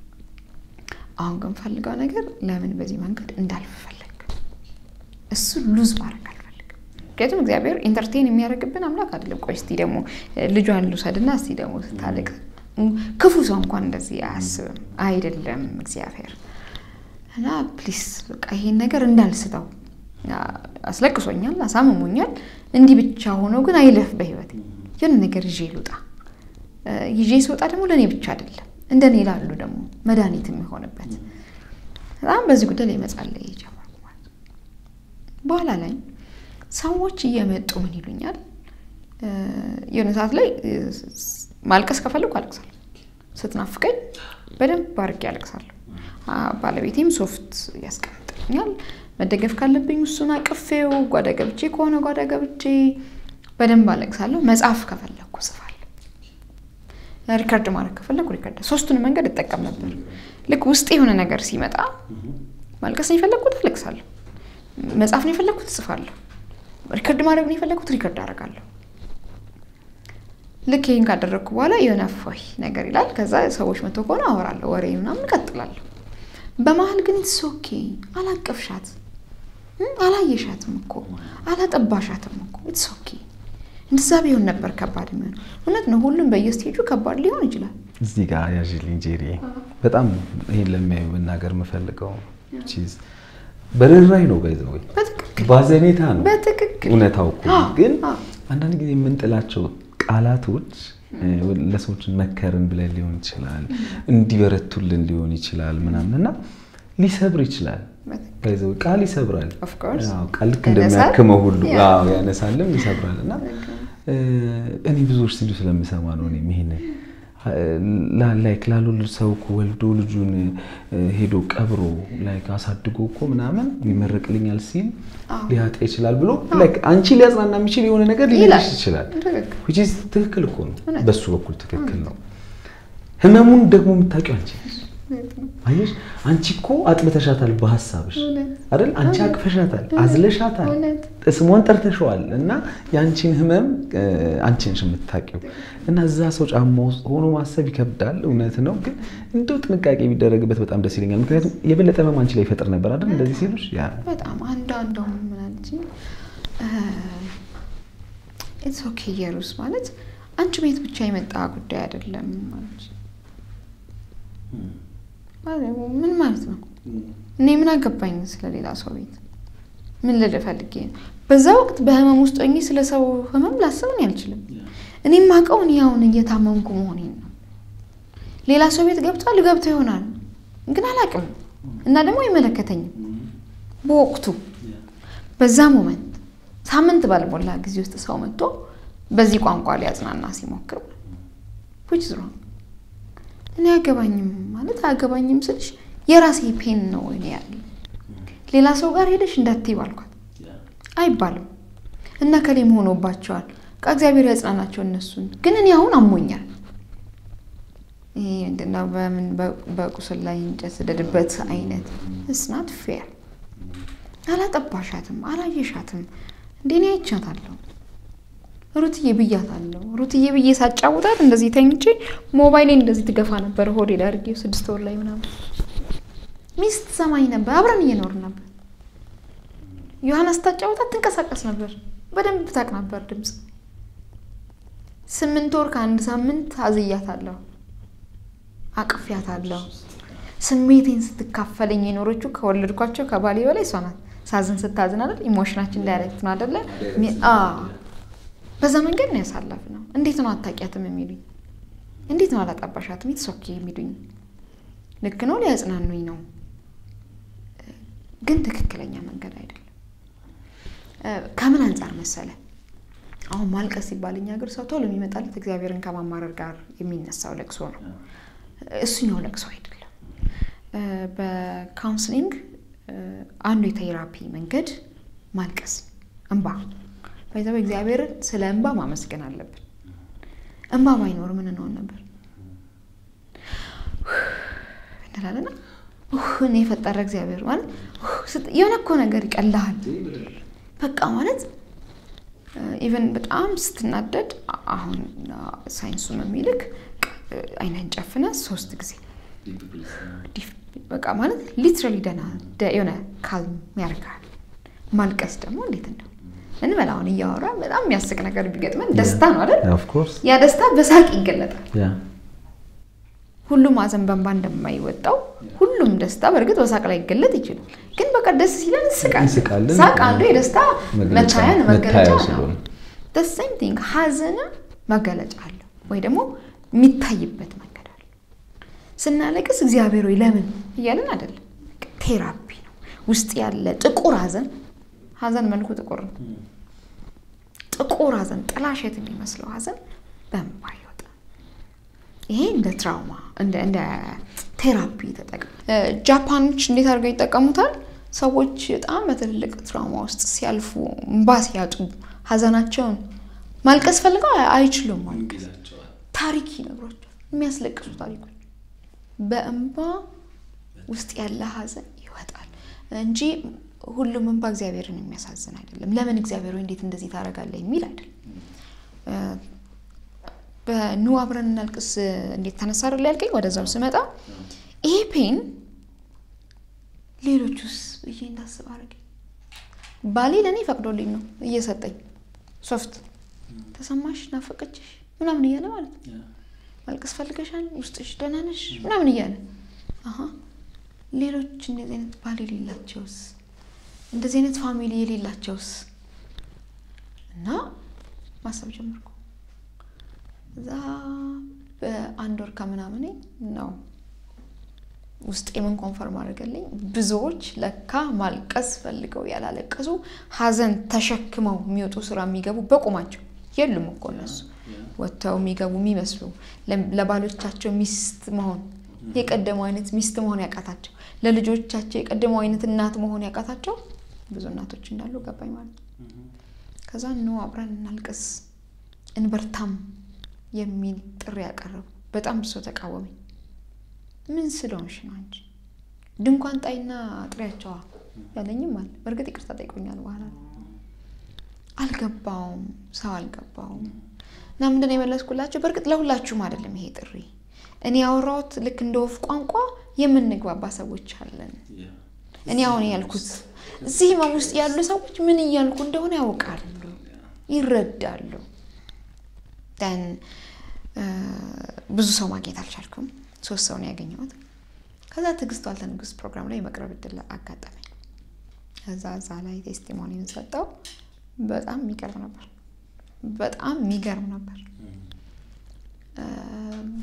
አሁን ግን ፈልገው ነገር ለምን በዚህ መንገድ እንዳልፍ ፈለግ እሱ ሉዝ ማድረግ አልፈልግም። ምክንያቱም እግዚአብሔር ኢንተርቴን የሚያደርግብን አምላክ አይደለም። ቆይ እስቲ ደግሞ ልጇን ልውሰድና እስቲ ደግሞ ስታለቅ ክፉ ሰው እንኳን እንደዚህ አያስብም አይደለም እግዚአብሔር እና ፕሊስ በቃ ይሄን ነገር እንዳልስተው አስለቅሶኛል፣ አሳምሞኛል። እንዲህ ብቻ ሆኖ ግን አይለፍ በህይወት የሆነ ነገር ይዤ ልውጣ። ይዤ ስወጣ ደግሞ ለእኔ ብቻ አይደለም እንደ እኔ ላሉ ደግሞ መድኃኒት የሚሆንበት በጣም በዚህ ጉዳይ ላይ መጸለይ ጀመርኩ ማለት ነው። በኋላ ላይ ሰዎች እየመጡ ምን ይሉኛል፣ የሆነ ሰዓት ላይ ማልቀስ ከፈለኩ አለቅሳለሁ። ስትናፍቀኝ በደንብ አድርጌ አለቅሳለሁ። ባለቤቴም ሶፍት ያስቀምጥልኛል። መደገፍ ካለብኝ እሱን አቅፌው፣ ጓዳ ገብቼ ከሆነ ጓዳ ገብቼ በደንብ አለቅሳለሁ። መጽሐፍ ከፈለኩ ጽፋለሁ። ሪከርድ ማድረግ ከፈለኩ ሪከርድ፣ ሶስቱን መንገድ እጠቀም ነበር። ልክ ውስጥ የሆነ ነገር ሲመጣ ማልቀስ ነው የፈለግኩት አለቅሳለሁ። መጽሐፍ ነው የፈለግኩት እጽፋለሁ። ሪከርድ ማድረግ ነው የፈለግኩት ሪከርድ አደርጋለሁ። ልክ ይህን ካደረግኩ በኋላ የሆነ ፎይ ነገር ይላል። ከዛ ሰዎች መቶ ከሆነ አወራለሁ፣ ወሬ ምናምን እቀጥላለሁ። በመሀል ግን ኢትስ ኦኬ አላቀፍሻት፣ አላየሻትም እኮ አላጠባሻትም እኮ ኢትስ ኦኬ። እንደዛ ቢሆን ነበር ከባድ የሚሆን። እውነት ነው፣ ሁሉም በየስቴጁ ከባድ ሊሆን ይችላል። እዚህ ጋር ያዥልኝ ጄሪ፣ በጣም ይሄን ለሚያዩ መናገር የምፈልገው በርህራሄ ነው ባይዘ ወይ በትክክል ባዘኔታ ነው በትክክል እውነታው እኮ አዎ፣ ግን አዎ። አንዳንድ ጊዜ የምንጥላቸው ቃላቶች ለሰዎች መከርን ብለን ሊሆን ይችላል፣ እንዲበረቱልን ሊሆን ይችላል ምናምን እና ሊሰብር ይችላል። በትክክል ባይዘ ወይ ቃል ይሰብራል። ኦፍ ኮርስ አዎ፣ ቃል ልክ ያነሳል። እንደሚያክመው ሁሉ ያ። አዎ፣ ያነሳልም ይሰብራል። እና እኔ ብዙዎች ሲሉ ስለምሰማ ነው እኔም ይሄንን ላይክ ላልወለድ ሰው እኮ ወልዶ ልጁን ሄዶ ቀብሮ ላይክ አሳድጎ እኮ ምናምን ይመረቅልኛል ሲል አዎ። ሊያጣ ይችላል ብሎ ላይክ አንቺ ሊያጽናና የሚችል የሆነ ነገር ሊልሽ ይላል። ይችላል። ትክክል which is ትክክል እኮ ነው። እውነት። በሱ በኩል ትክክል ነው። ህመሙን ደግሞ የምታውቂው አንቺ ነሽ። አየሽ አንቺ እኮ አጥብተሻታል በሀሳብሽ እውነት። አይደል? አንቺ አቅፈሻታል፣ አዝለሻታል፣ እውነት። ስሟን ጠርተሸዋል እና የአንቺን ህመም እ፣ አንቺ ነሽ የምታውቂው እና እዛ ሰው ጫማ ውስጥ ሆኖ ማሰብ ይከብዳል። እውነት ነው፣ ግን እንደው ጥንቃቄ ቢደረግበት በጣም ደስ ይለኛል። ምክንያቱም የበለጠ ህመም አንቺ ላይ ይፈጥር ነበር አይደል? እንደዚህ ሲሉሽ ያ ነው። በጣም አንዷ እንደውም ምን አለችኝ፣ ኢትስ ኦኬ ኢየሩስ ማለት አንቺ ቤት ብቻ የመጣ ጉዳይ አይደለም ማለች። ማለት ምን ማለት ነው? እኔ ምን አገባኝ ስለሌላ ሰው ቤት? ምን ልል ፈልጌ ነው? በዛ ወቅት በህመም ውስጥ ሆኜ ስለ ሰው ህመም ላስብ እኔ አልችልም። እኔ የማውቀው እኔ አሁን እየታመምኩ መሆኔን ነው። ሌላ ሰው ቤት ገብቷል ገብቶ ይሆናል ግን አላውቅም እና ደግሞ አይመለከተኝም። በወቅቱ በዛ ሞመንት ሳምንት ባልሞላ ጊዜ ውስጥ ሰው መጥቶ በዚህ ቋንቋ ሊያጽናና ሲሞክር ዊች ሮንግ እኔ አያገባኝም ማለት አያገባኝም ስልሽ የራሴ ፔን ነው እኔ ያለ ሌላ ሰው ጋር ሄደሽ እንዳትይ ባልኳት አይባልም እና ከሌም ሆኖባቸዋል ከእግዚአብሔር ያጽናናቸው እነሱን ግን እኔ አሁን አሞኛል ይሄ ምንድነው በምን በቁስል ላይ እንጨት ስደድበት አይነት እስናት ፌር አላጠባሻትም አላየሻትም እንዴ እኔ አይቻታለሁ ሩትዬ ብያታለሁ ሩትዬ ብዬ ሳጫውታት እንደዚህ ተኝቼ ሞባይሌን እንደዚህ ትገፋ ነበር ሆዴ ላይ አድርጌው ስድስት ወር ላይ ምናምን ሚስት ሰማኝ ነበር አብረን እየኖርን ነበር ዮሐንስ ታጫውታት ትንቀሳቀስ ነበር በደንብ ታቅ ነበር ድምፅ ስምንት ወር ከአንድ ሳምንት አዝያታለሁ አቅፊያታለሁ ስሜቴን ስትካፈለኝ የኖረችው ከወለድኳቸው ከባሌ በላይ እሷ ናት ሳዝን ስታዝን አይደል ኢሞሽናችን ዳይሬክት ነው አይደለ በዛ መንገድ ነው ያሳለፍ ነው እንዴት ነው አታውቂያትም የሚሉኝ እንዴት ነው አላጠባሻትም የተሶኬ የሚሉኝ ልክ ነው ሊያጽናኑኝ ነው ግን ትክክለኛ መንገድ አይደለም ከምን አንጻር መሰለ አሁን ማልቀስ ሲባል እኛ ሀገር ሰው ቶሎ የሚመጣለት እግዚአብሔርን ከማማረር ጋር የሚነሳው ለቅሶ ነው እሱኛው ለቅሶ አይደለም በካውንስሊንግ አንዱ የቴራፒ መንገድ ማልቀስ እንባ በዛ እግዚአብሔርን ስለ እንባ ማመስገን አለብን እንባ ባይኖር ምን እንሆን ነበር እንላለና እኔ የፈጠረ እግዚአብሔር ማለት የሆነ እኮ ነገር ይቀልሃል በቃ ማለት ኢቨን በጣም ስትናደድ አሁን ሳይንሱም የሚልክ አይነን ጨፍነ ሶስት ጊዜ በቃ ማለት ሊትራሊ ደና የሆነ ካልም ያደርጋል ማልቀስ ደግሞ እንዴት እንደው እንበል አሁን እያወራ በጣም የሚያስቅ ነገር ቢገጥመን ደስታ ነው አይደል ያ ደስታ በሳቅ ይገለጣል ሁሉም ሀዘን በእንባ እንደማይወጣው ሁሉም ደስታ በእርግጥ በሳቅ ላይ ይገለጥ ይችላል ግን በቃ ደስ ሲለን እንስቃለን ሳቅ አንዱ የደስታ መታያ መገለጫ ነው ሴም ቲንግ ሀዘንም መገለጫ አለው ወይ ደግሞ የሚታይበት መንገድ አለ ስናለቅስ እግዚአብሔር ወይ ለምን እያለን አይደለም ቴራፒ ነው ውስጥ ያለ ጥቁር ሀዘን ሀዘን መልኩ ጥቁር ነው ጥቁር ሀዘን ጥላሸት የሚመስለው ሀዘን በእንባ ይወጣል ይሄ እንደ ትራውማ እንደ ቴራፒ ተጠቅም ጃፓኖች እንዴት አድርገው ይጠቀሙታል ሰዎች በጣም በትልልቅ ትራውማ ውስጥ ሲያልፉ እንባ ሲያጡ ሀዘናቸውን ማልቀስ ፈልገው አይችሉም ማልቀስ ታሪክ ይነግሯቸዋል የሚያስለቅሱ ታሪኮች በእንባ ውስጥ ያለ ሀዘን ይወጣል እንጂ ሁሉም እንባ እግዚአብሔርን የሚያሳዝን አይደለም ለምን እግዚአብሔር ወይ እንዴት እንደዚህ ታደርጋለህ የሚል አይደለም በኑ አብረን እናልቅስ እንዴት ተነሳ አይደል ያልከኝ ወደዛው ስመጣ ይሄ ፔን ሌሎቹስ ብዬ እንዳስብ አደረገኝ ባሌ ለእኔ ፈቅዶልኝ ነው እየሰጠኝ ሶፍት ተሰማሽ ናፈቀችሽ ምናምን እያለ ማለት ነው ማልቀስ ፈልገሻል ውስጥሽ ደህና ነሽ ምናምን እያለ ሌሎች እንደዚህ አይነት ባል የሌላቸውስ እንደዚህ አይነት ፋሚሊ የሌላቸውስ እና ማሰብ ጀመርኩ እዛ በአንድ ወር ከምናምን ነው ውስጥ የምን ኮንፈርም አድርገልኝ ብዙዎች ለካ ማልቀስ ፈልገው ያላለቀሱ ሀዘን ተሸክመው የሚወጡ ስራ የሚገቡ በቁማቸው የሉም እኮ እነሱ ወጥተው የሚገቡ የሚመስሉ ለባሎቻቸው ሚስት መሆን የቀደመው አይነት ሚስት መሆን ያቃታቸው ለልጆቻቸው የቀደመው አይነት እናት መሆን ያቃታቸው ብዙ እናቶች እንዳሉ ገባኝ ማለት ነው ከዛ ኖ አብረን እናልቅስ እንበርታም የሚል ጥሪ ያቀረቡ በጣም ብሶ ተቃወመኝ ምን ስለሆንሽ ነው አንቺ ድንኳን ጣይና ጥሪያቸዋ ያለኝም አለ በእርግጥ ይቅርታ ጠይቆኛል በኋላ አልገባውም ሰው አልገባውም እና ምንድን ነው የመለስኩላቸው በእርግጥ ለሁላችሁም አይደለም ይሄ ጥሪ እኔ ያወራሁት ልክ እንደ ወፍ ቋንቋ የምንግባባ ሰዎች አለን እኔ አሁን ያልኩት እዚህ ህመም ውስጥ ያሉ ሰዎች ምን እያልኩ እንደሆነ ያውቃሉ ይረዳሉ ን ብዙ ሰው ማግኘት አልቻልኩም ሶስት ሰው ነው ያገኘሁት ከዛ ትዕግስት ዋልተ ንጉስ ፕሮግራም ላይ የመቅረብ እድል አጋጠመኝ ከዛ እዛ ላይ ቴስቲሞኒን ሰጠው በጣም የሚገርም ነበር በጣም የሚገርም ነበር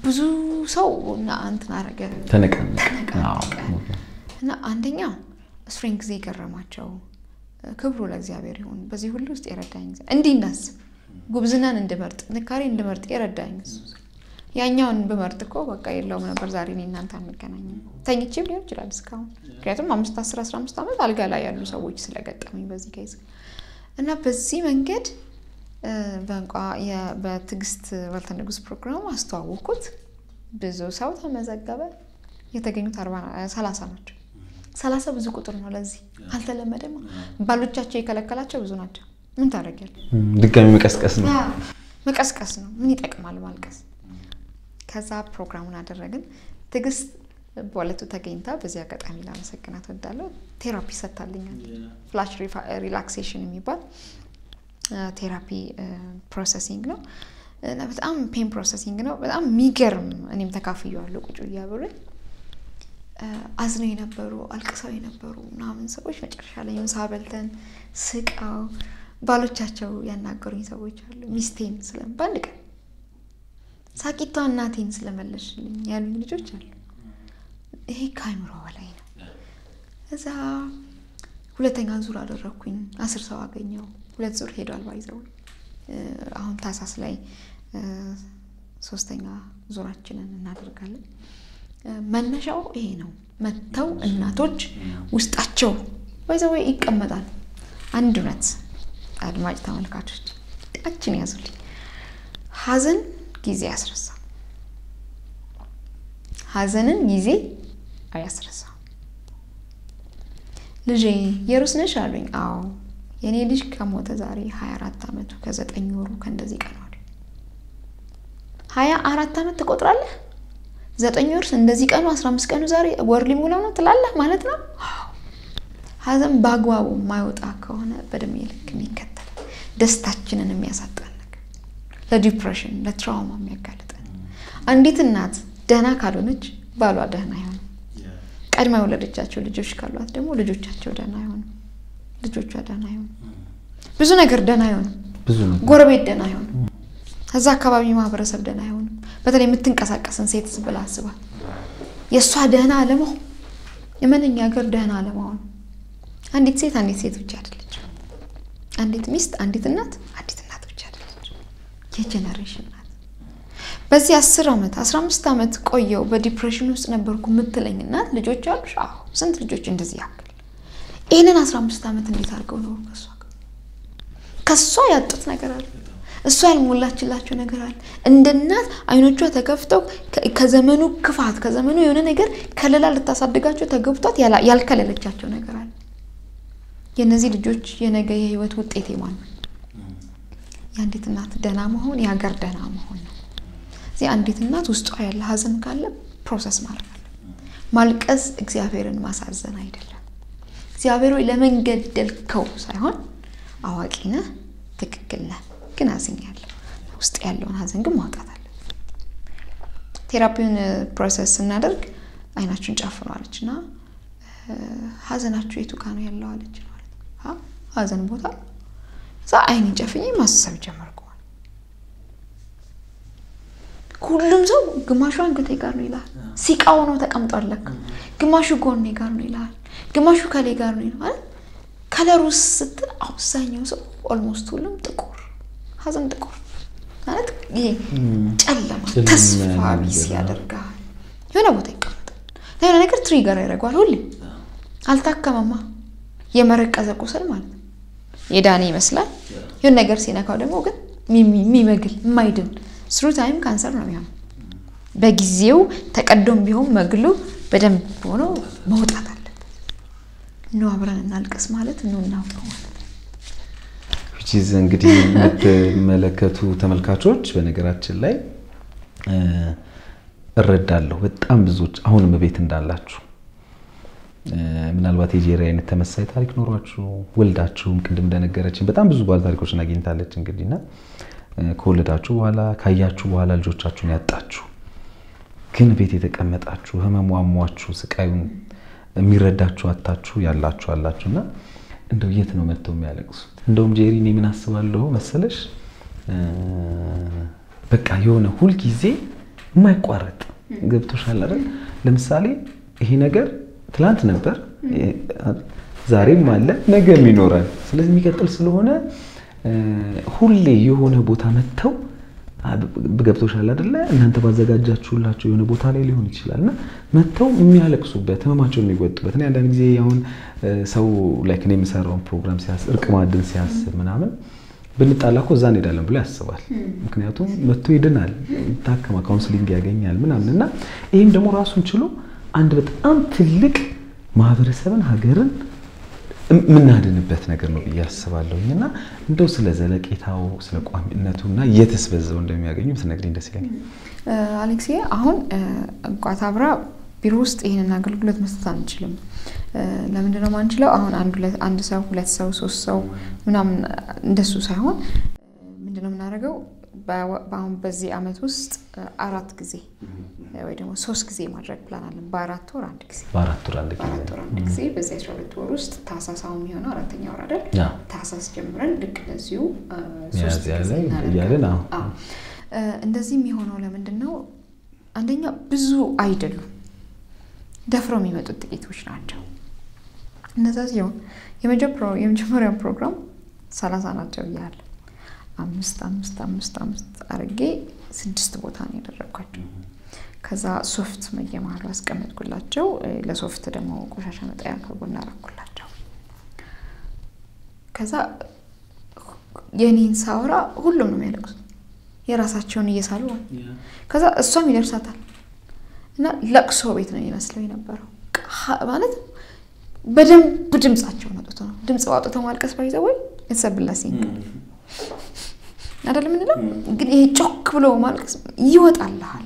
ብዙ ሰው እና እንትን አረገ ተነቃነቀ። እና አንደኛ እሱሬን ጊዜ የገረማቸው ክብሩ ለእግዚአብሔር ይሁን በዚህ ሁሉ ውስጥ የረዳኝ ጊዜ እንዲህ እንዳስብ ጉብዝናን እንድመርጥ ጥንካሬ እንድመርጥ የረዳኝ እሱ ያኛውን ብመርጥ እኮ በቃ የለውም ነበር ዛሬ እኔ እናንተ አንገናኝም። ተኝቼም ሊሆን ይችላል እስካሁን ምክንያቱም አምስት አስር አስራ አምስት ዓመት አልጋ ላይ ያሉ ሰዎች ስለገጠመኝ በዚህ ኬዝ እና በዚህ መንገድ በንቋ በትዕግስት ወልተ ንጉስ ፕሮግራም አስተዋወቅኩት። ብዙ ሰው ተመዘገበ። የተገኙት ሰላሳ ናቸው። ሰላሳ ብዙ ቁጥር ነው። ለዚህ አልተለመደም። ባሎቻቸው የከለከላቸው ብዙ ናቸው። ምን ታደርጊያለሽ? ድጋሚ መቀስቀስ ነው መቀስቀስ ነው። ምን ይጠቅማል ማልቀስ? ከዛ ፕሮግራሙን አደረግን። ትዕግስት በዕለቱ ተገኝታ በዚህ አጋጣሚ ላመሰግናት እወዳለሁ። ቴራፒ ሰጥታልኛል። ፍላሽ ሪላክሴሽን የሚባል ቴራፒ ፕሮሰሲንግ ነው። በጣም ፔን ፕሮሰሲንግ ነው። በጣም የሚገርም እኔም ተካፍየዋለሁ። ቁጭ እያብሬ አዝነው የነበሩ አልቅሰው የነበሩ ምናምን ሰዎች መጨረሻ ላይ ምሳ በልተን ስቀው ባሎቻቸው ያናገሩኝ ሰዎች አሉ። ሚስቴን ስለም በአንድ ቀን ሳቂቷ እናቴን ስለመለሽልኝ ያሉኝ ልጆች አሉ። ይሄ ከአይምሮ በላይ ነው። እዛ ሁለተኛ ዙር አደረግኩኝ። አስር ሰው አገኘው። ሁለት ዙር ሄዷል። ባይዘው አሁን ታሳስ ላይ ሶስተኛ ዙራችንን እናደርጋለን። መነሻው ይሄ ነው። መጥተው እናቶች ውስጣቸው ባይዘው ይቀመጣል። አንድ እውነት አድማጭ ተመልካቾች ጣችን ያዙልኝ። ሀዘን ጊዜ ያስረሳ። ሀዘንን ጊዜ አያስረሳ። ልጄ የሩስ ነሽ አሉኝ። አዎ የእኔ ልጅ ከሞተ ዛሬ ሀያ አራት ዓመቱ ከዘጠኝ ወሩ ከእንደዚህ ቀኗል። ሀያ አራት ዓመት ትቆጥራለህ? ዘጠኝ ወር እንደዚህ ቀኑ አስራ አምስት ቀኑ ዛሬ ወር ሊሞላው ነው ትላለህ ማለት ነው። ሀዘን በአግባቡ የማይወጣ ከሆነ በእድሜ ልክ የሚከተል ደስታችንን የሚያሳጣን ነገር፣ ለዲፕሬሽን ለትራውማ የሚያጋልጠን አንዲት እናት ደህና ካልሆነች ባሏ ደህና አይሆንም። ቀድማ የወለደቻቸው ልጆች ካሏት ደግሞ ልጆቻቸው ደህና አይሆንም። ልጆቿ ደህና አይሆንም። ብዙ ነገር ደህና አይሆንም። ብዙ ነገር ጎረቤት ደህና አይሆንም። እዛ አካባቢ ማህበረሰብ ደህና አይሆንም። በተለይ የምትንቀሳቀስን ሴት ብላ አስባል። የእሷ ደህና አለመሆን የመነኛ ሀገር ደህና አለመሆን አንዲት ሴት አንዲት ሴት ብቻ አይደለች። አንዲት ሚስት አንዲት እናት አንዲት እናት ብቻ አይደለች። የጀኔሬሽን ናት። በዚህ አስር ዓመት አስራ አምስት ዓመት ቆየው በዲፕሬሽን ውስጥ ነበርኩ የምትለኝ እናት ልጆች አሉሽ? አዎ። ስንት ልጆች እንደዚህ ያክል ይህንን አስራ አምስት ዓመት እንዴት አድርገው ኖሩ? ከሷ ከሷ ያጡት ነገር አለ። እሷ ያልሞላችላቸው ነገር አለ። እንደ እናት አይኖቿ ተከፍተው ከዘመኑ ክፋት ከዘመኑ የሆነ ነገር ከለላ ልታሳድጋቸው ተገብቷት ያልከለለቻቸው ነገር አለ። የእነዚህ ልጆች የነገ የህይወት ውጤት ማን ነው? የአንዲት እናት ደህና መሆን የሀገር ደህና መሆን ነው። እዚህ አንዲት እናት ውስጧ ያለ ሀዘን ካለ ፕሮሰስ ማድረግ አለ። ማልቀስ እግዚአብሔርን ማሳዘን አይደለም። እግዚአብሔር ወይ ለምን ገደልከው ሳይሆን አዋቂ ነህ፣ ትክክል ነህ፣ ግን አዝኛለሁ። ውስጥ ያለውን ሀዘን ግን ማውጣት አለ። ቴራፒውን ፕሮሰስ ስናደርግ አይናችሁን ጨፍኑ አለች እና ሀዘናችሁ የቱ ጋ ነው ያለው አለች ማለት ነው። ሀዘን ቦታ እዛ አይኔን ጨፍኜ ማሰብ ጀመርኩ። ሁሉም ሰው ግማሹ አንገቴ ጋር ነው ይላል፣ ሲቃው ነው ተቀምጧል ለካ። ግማሹ ጎኔ ጋር ነው ይላል፣ ግማሹ ከሌ ጋር ነው ይላል። ከለሩ ስትል አብዛኛው ሰው ኦልሞስት ሁሉም ጥቁር ሀዘን ጥቁር ማለት ይሄ ጨለማ ተስፋ ቢስ ያደርጋል። የሆነ ቦታ ይቀመጣል፣ የሆነ ነገር ትሪገር ያደርገዋል። ሁሌም አልታከመማ የመረቀዘ ቁስል ማለት ነው። የዳነ ይመስላል። የሆነ ነገር ሲነካው ደግሞ ግን የሚመግል የማይድን ስሩ ታይም ካንሰር ነው የሚሆነው። በጊዜው ተቀዶም ቢሆን መግሉ በደንብ ሆኖ መውጣት አለበት። ኑ አብረን እናልቅስ ማለት ኑ እናውቀው ማለት ቺዝ እንግዲህ የምትመለከቱ ተመልካቾች በነገራችን ላይ እረዳለሁ በጣም ብዙዎች አሁንም ቤት እንዳላችሁ ምናልባት የጄሪ አይነት ተመሳይ ታሪክ ኖሯችሁ ወልዳችሁም ቅድም እንደነገረችን በጣም ብዙ ባለ ታሪኮችን አግኝታለች። እንግዲህ እና ከወለዳችሁ በኋላ ካያችሁ በኋላ ልጆቻችሁን ያጣችሁ ግን ቤት የተቀመጣችሁ ህመሙ አሟችሁ ስቃዩን የሚረዳችሁ አታችሁ ያላችሁ አላችሁ እና እንደው የት ነው መጥተው የሚያለቅሱት? እንደውም ጄሪ እኔ ምን አስባለሁ መሰለሽ በቃ የሆነ ሁልጊዜ የማይቋረጥ ገብቶሻል አይደል? ለምሳሌ ይሄ ነገር ትላንት ነበር፣ ዛሬም አለ፣ ነገም ይኖራል። ስለዚህ የሚቀጥል ስለሆነ ሁሌ የሆነ ቦታ መጥተው ገብቶሻል አይደለ? እናንተ ባዘጋጃችሁላቸው የሆነ ቦታ ላይ ሊሆን ይችላል እና መጥተው የሚያለቅሱበት ህመማቸውን የሚወጡበት እኔ አንዳንድ ጊዜ አሁን ሰው ላይክ እኔ የምሰራውን ፕሮግራም ሲያስብ እርቅ ማዕድን ሲያስብ ምናምን ብንጣላ እኮ እዛ እንሄዳለን ብሎ ያስባል። ምክንያቱም መጥቶ ይድናል፣ ይታከማ፣ ካውንስሊንግ ያገኛል ምናምን እና ይህም ደግሞ ራሱን ችሎ አንድ በጣም ትልቅ ማህበረሰብን ሀገርን የምናድንበት ነገር ነው ብዬ አስባለሁኝ እና እንደው ስለ ዘለቄታው ስለ ቋሚነቱ እና የትስ በዛው እንደሚያገኙ ብትነግሪኝ ደስ ይለኛል። አሌክሴ አሁን እንቋት አብራ ቢሮ ውስጥ ይህንን አገልግሎት መስጠት አንችልም። ለምንድነው ማንችለው? አሁን አንድ ሰው ሁለት ሰው ሶስት ሰው ምናምን እንደሱ ሳይሆን ምንድነው የምናደርገው? በአሁን በዚህ አመት ውስጥ አራት ጊዜ ወይ ደግሞ ሶስት ጊዜ ማድረግ ፕላን አለን። በአራት ወር አንድ ጊዜ በአራት ወር አንድ ጊዜ በአራት ወር አንድ ጊዜ በዚህ አስራ ሁለት ወር ውስጥ ታህሳስ አሁን የሚሆነው አራተኛ ወር አይደል? ታህሳስ ጀምረን ልክ እንደዚሁ ሶስት ጊዜ እያለን እንደዚህ የሚሆነው ለምንድን ነው? አንደኛ ብዙ አይደሉም፣ ደፍረው የሚመጡት ጥቂቶች ናቸው። እነዛ ሲሆን የመጀመሪያው ፕሮግራም ሰላሳ ናቸው እያለ አምስት አምስት አምስት አምስት አርጌ ስድስት ቦታ ነው ያደረግኳቸው። ከዛ ሶፍት መየመሀሉ አስቀመጥኩላቸው። ለሶፍት ደግሞ ቆሻሻ መጣያ ከጎን አደረኩላቸው። ከዛ የኔን ሳወራ ሁሉም ነው የሚያለቅሱት የራሳቸውን እየሳሉ ከዛ እሷም ይደርሳታል እና ለቅሶ ቤት ነው የሚመስለው የነበረው ማለት በደንብ ድምፃቸውን አውጥቶ ነው ድምፅ አውጥተው ማልቀስ ባይዘ ወይ የተሰብላሴ አይደል የምንለው ግን ይሄ ጮክ ብሎ ማልቀስ ይወጣልሃል።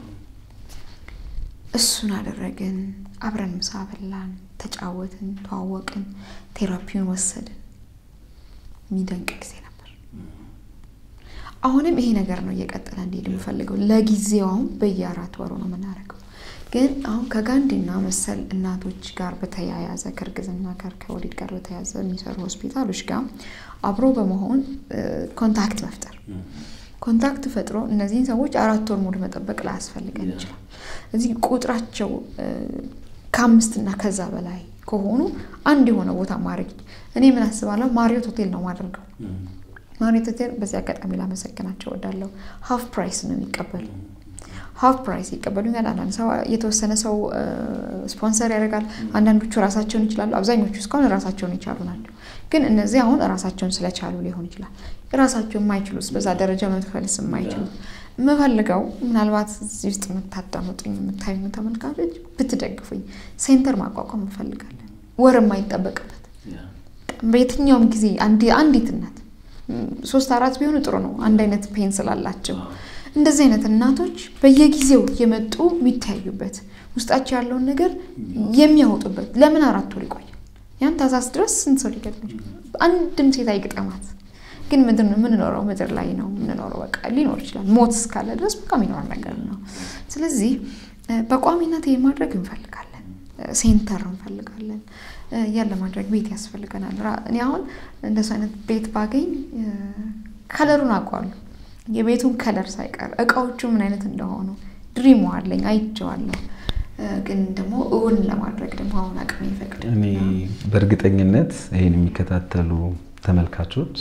እሱን አደረግን። አብረን ምሳ በላን፣ ተጫወትን፣ ተዋወቅን፣ ቴራፒውን ወሰድን። የሚደንቅ ጊዜ ነበር። አሁንም ይሄ ነገር ነው እየቀጠለ እንዲሄድ የምፈልገው። ለጊዜው አሁን በየአራት ወሩ ነው የምናደርገው። ግን አሁን ከጋንዲና መሰል እናቶች ጋር በተያያዘ ከእርግዝና ጋር ከወሊድ ጋር በተያያዘ የሚሰሩ ሆስፒታሎች ጋር አብሮ በመሆን ኮንታክት መፍጠር ኮንታክት ፈጥሮ እነዚህን ሰዎች አራት ወር ሙሉ መጠበቅ ላያስፈልገን ይችላል። እዚህ ቁጥራቸው ከአምስትና ከዛ በላይ ከሆኑ አንድ የሆነ ቦታ ማድረግ እኔ ምን አስባለሁ፣ ማሪዮት ሆቴል ነው ማደርገው። ማሪዮት ሆቴል በዚህ አጋጣሚ ላመሰግናቸው እወዳለሁ። ሀፍ ፕራይስ ነው የሚቀበሉ ሀፍ ፕራይስ ይቀበሉኛል። አንዳንድ ሰው የተወሰነ ሰው ስፖንሰር ያደርጋል። አንዳንዶቹ ራሳቸውን ይችላሉ። አብዛኞቹ እስካሁን ራሳቸውን የቻሉ ናቸው። ግን እነዚህ አሁን ራሳቸውን ስለቻሉ ሊሆን ይችላል። ራሳቸው የማይችሉት በዛ ደረጃ መክፈልስ የማይችሉት የምፈልገው ምናልባት እዚህ ውስጥ የምታዳምጡኝ የምታዩ ተመልካቾች ብትደግፉኝ፣ ሴንተር ማቋቋም እንፈልጋለን። ወር የማይጠበቅበት በየትኛውም ጊዜ አንዲት እናት ሶስት አራት ቢሆኑ ጥሩ ነው። አንድ አይነት ፔን ስላላቸው እንደዚህ አይነት እናቶች በየጊዜው የመጡ የሚታዩበት ውስጣቸው ያለውን ነገር የሚያወጡበት ለምን አራት ወር ይቆያል? ያን ታህሳስ ድረስ ስንት ሰው ሊገጥም አንድም ሴት አይግጠማት። ግን ምድር ነው የምንኖረው፣ ምድር ላይ ነው የምንኖረው። በቃ ሊኖር ይችላል። ሞት እስካለ ድረስ በቃ የሚኖር ነገር ነው። ስለዚህ በቋሚነት ይሄን ማድረግ እንፈልጋለን። ሴንተር እንፈልጋለን። ያን ለማድረግ ቤት ያስፈልገናል። እኔ አሁን እንደሱ አይነት ቤት ባገኝ ከለሩን አውቀዋለሁ የቤቱን ከለር ሳይቀር እቃዎቹ ምን አይነት እንደሆኑ ድሪሙ አለኝ፣ አይቼዋለሁ። ግን ደግሞ እውን ለማድረግ ደግሞ አሁን አቅሜ ይፈቅድ። እኔ በእርግጠኝነት ይህን የሚከታተሉ ተመልካቾች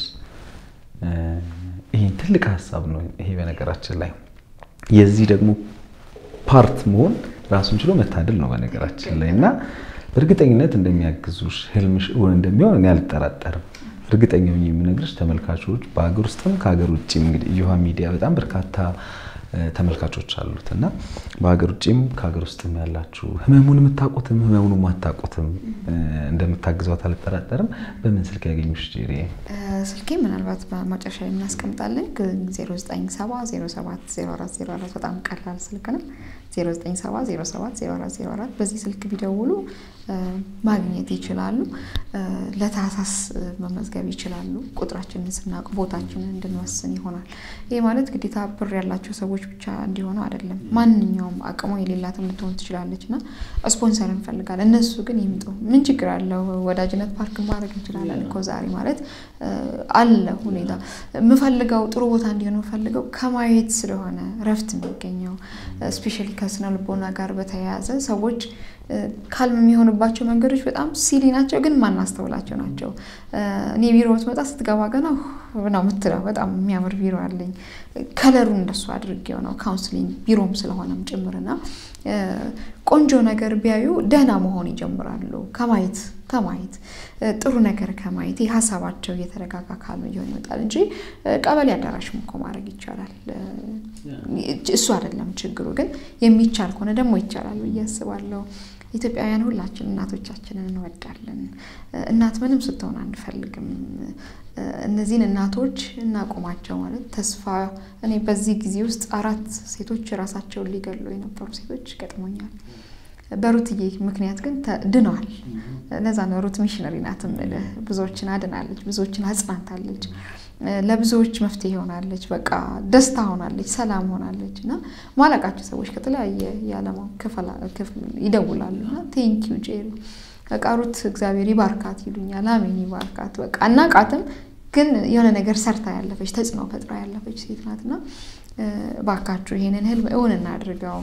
ይህን ትልቅ ሀሳብ ነው። ይሄ በነገራችን ላይ የዚህ ደግሞ ፓርት መሆን ራሱን ችሎ መታደል ነው በነገራችን ላይ እና በእርግጠኝነት እንደሚያግዙሽ ህልምሽ እውን እንደሚሆን እኔ አልጠራጠርም። እርግጠኛ ሆኜ የምነግርሽ ተመልካቾች በሀገር ውስጥም ከሀገር ውጭም እንግዲህ እዮሃ ሚዲያ በጣም በርካታ ተመልካቾች አሉት እና በሀገር ውጭም ከሀገር ውስጥም ያላችሁ ህመሙን የምታውቁትም ህመሙን የማታውቁትም እንደምታግዟት አልጠራጠርም። በምን ስልክ ያገኙሽ ጄሪ? ስልኬ ምናልባት በመጨረሻ ላይ የምናስቀምጣለን 0970070404 በጣም ቀላል ስልክ ነው። 0970070404 በዚህ ስልክ ቢደውሉ ማግኘት ይችላሉ። ለታህሳስ መመዝገብ ይችላሉ። ቁጥራችንን ስናውቅ ቦታችንን እንድንወስን ይሆናል። ይህ ማለት ግዴታ ብር ያላቸው ሰዎች ብቻ እንዲሆኑ አይደለም። ማንኛውም አቅሙ የሌላትም ልትሆን ትችላለች እና ስፖንሰር እንፈልጋለን። እነሱ ግን ይምጡ። ምን ችግር አለው? ወዳጅነት ፓርክ ማድረግ እንችላለን እኮ ዛሬ ማለት አለ ሁኔታ የምፈልገው ጥሩ ቦታ እንዲሆን የምፈልገው ከማየት ስለሆነ ረፍት የሚገኘው ስፔሻሊ ከስነ ልቦና ጋር በተያያዘ ሰዎች ካልም የሚሆንባቸው መንገዶች በጣም ሲሊ ናቸው፣ ግን ማናስተውላቸው ናቸው። እኔ ቢሮ ብትመጣ ስትገባ ገና ነው የምትለው። በጣም የሚያምር ቢሮ አለኝ። ከለሩ እንደሱ አድርጌው ነው ካውንስሊንግ ቢሮም ስለሆነም ጭምርና ቆንጆ ነገር ቢያዩ ደህና መሆን ይጀምራሉ። ከማየት ከማየት ጥሩ ነገር ከማየት ሀሳባቸው እየተረጋጋ ካሉ እየሆነ ይመጣል እንጂ ቀበሌ አዳራሽም እኮ ማድረግ ይቻላል። እሱ አይደለም ችግሩ። ግን የሚቻል ከሆነ ደግሞ ይቻላል ብዬ አስባለሁ። ኢትዮጵያውያን ሁላችን እናቶቻችንን እንወዳለን። እናት ምንም ስትሆን አንፈልግም። እነዚህን እናቶች እናቆማቸው ማለት ተስፋ እኔ በዚህ ጊዜ ውስጥ አራት ሴቶች ራሳቸውን ሊገሉ የነበሩ ሴቶች ገጥሞኛል። በሩትዬ ምክንያት ግን ድነዋል። ለዛ ነው ሩት ሚሽነሪ ናት የምልህ። ብዙዎችን አድናለች፣ ብዙዎችን አጽናንታለች፣ ለብዙዎች መፍትሄ ሆናለች። በቃ ደስታ ሆናለች፣ ሰላም ሆናለች። እና ማለቃቸው ሰዎች ከተለያየ የዓለም ክፍል ይደውላሉ እና ቴንኪው ጄሪ በቃ ሩት እግዚአብሔር ይባርካት ይሉኛል። አሜን ይባርካት። በቃ እናቃትም ግን የሆነ ነገር ሰርታ ያለፈች ተጽዕኖ ፈጥራ ያለፈች ሴት ናትና ባካችሁ ይሄንን ህልም እውን እናድርገው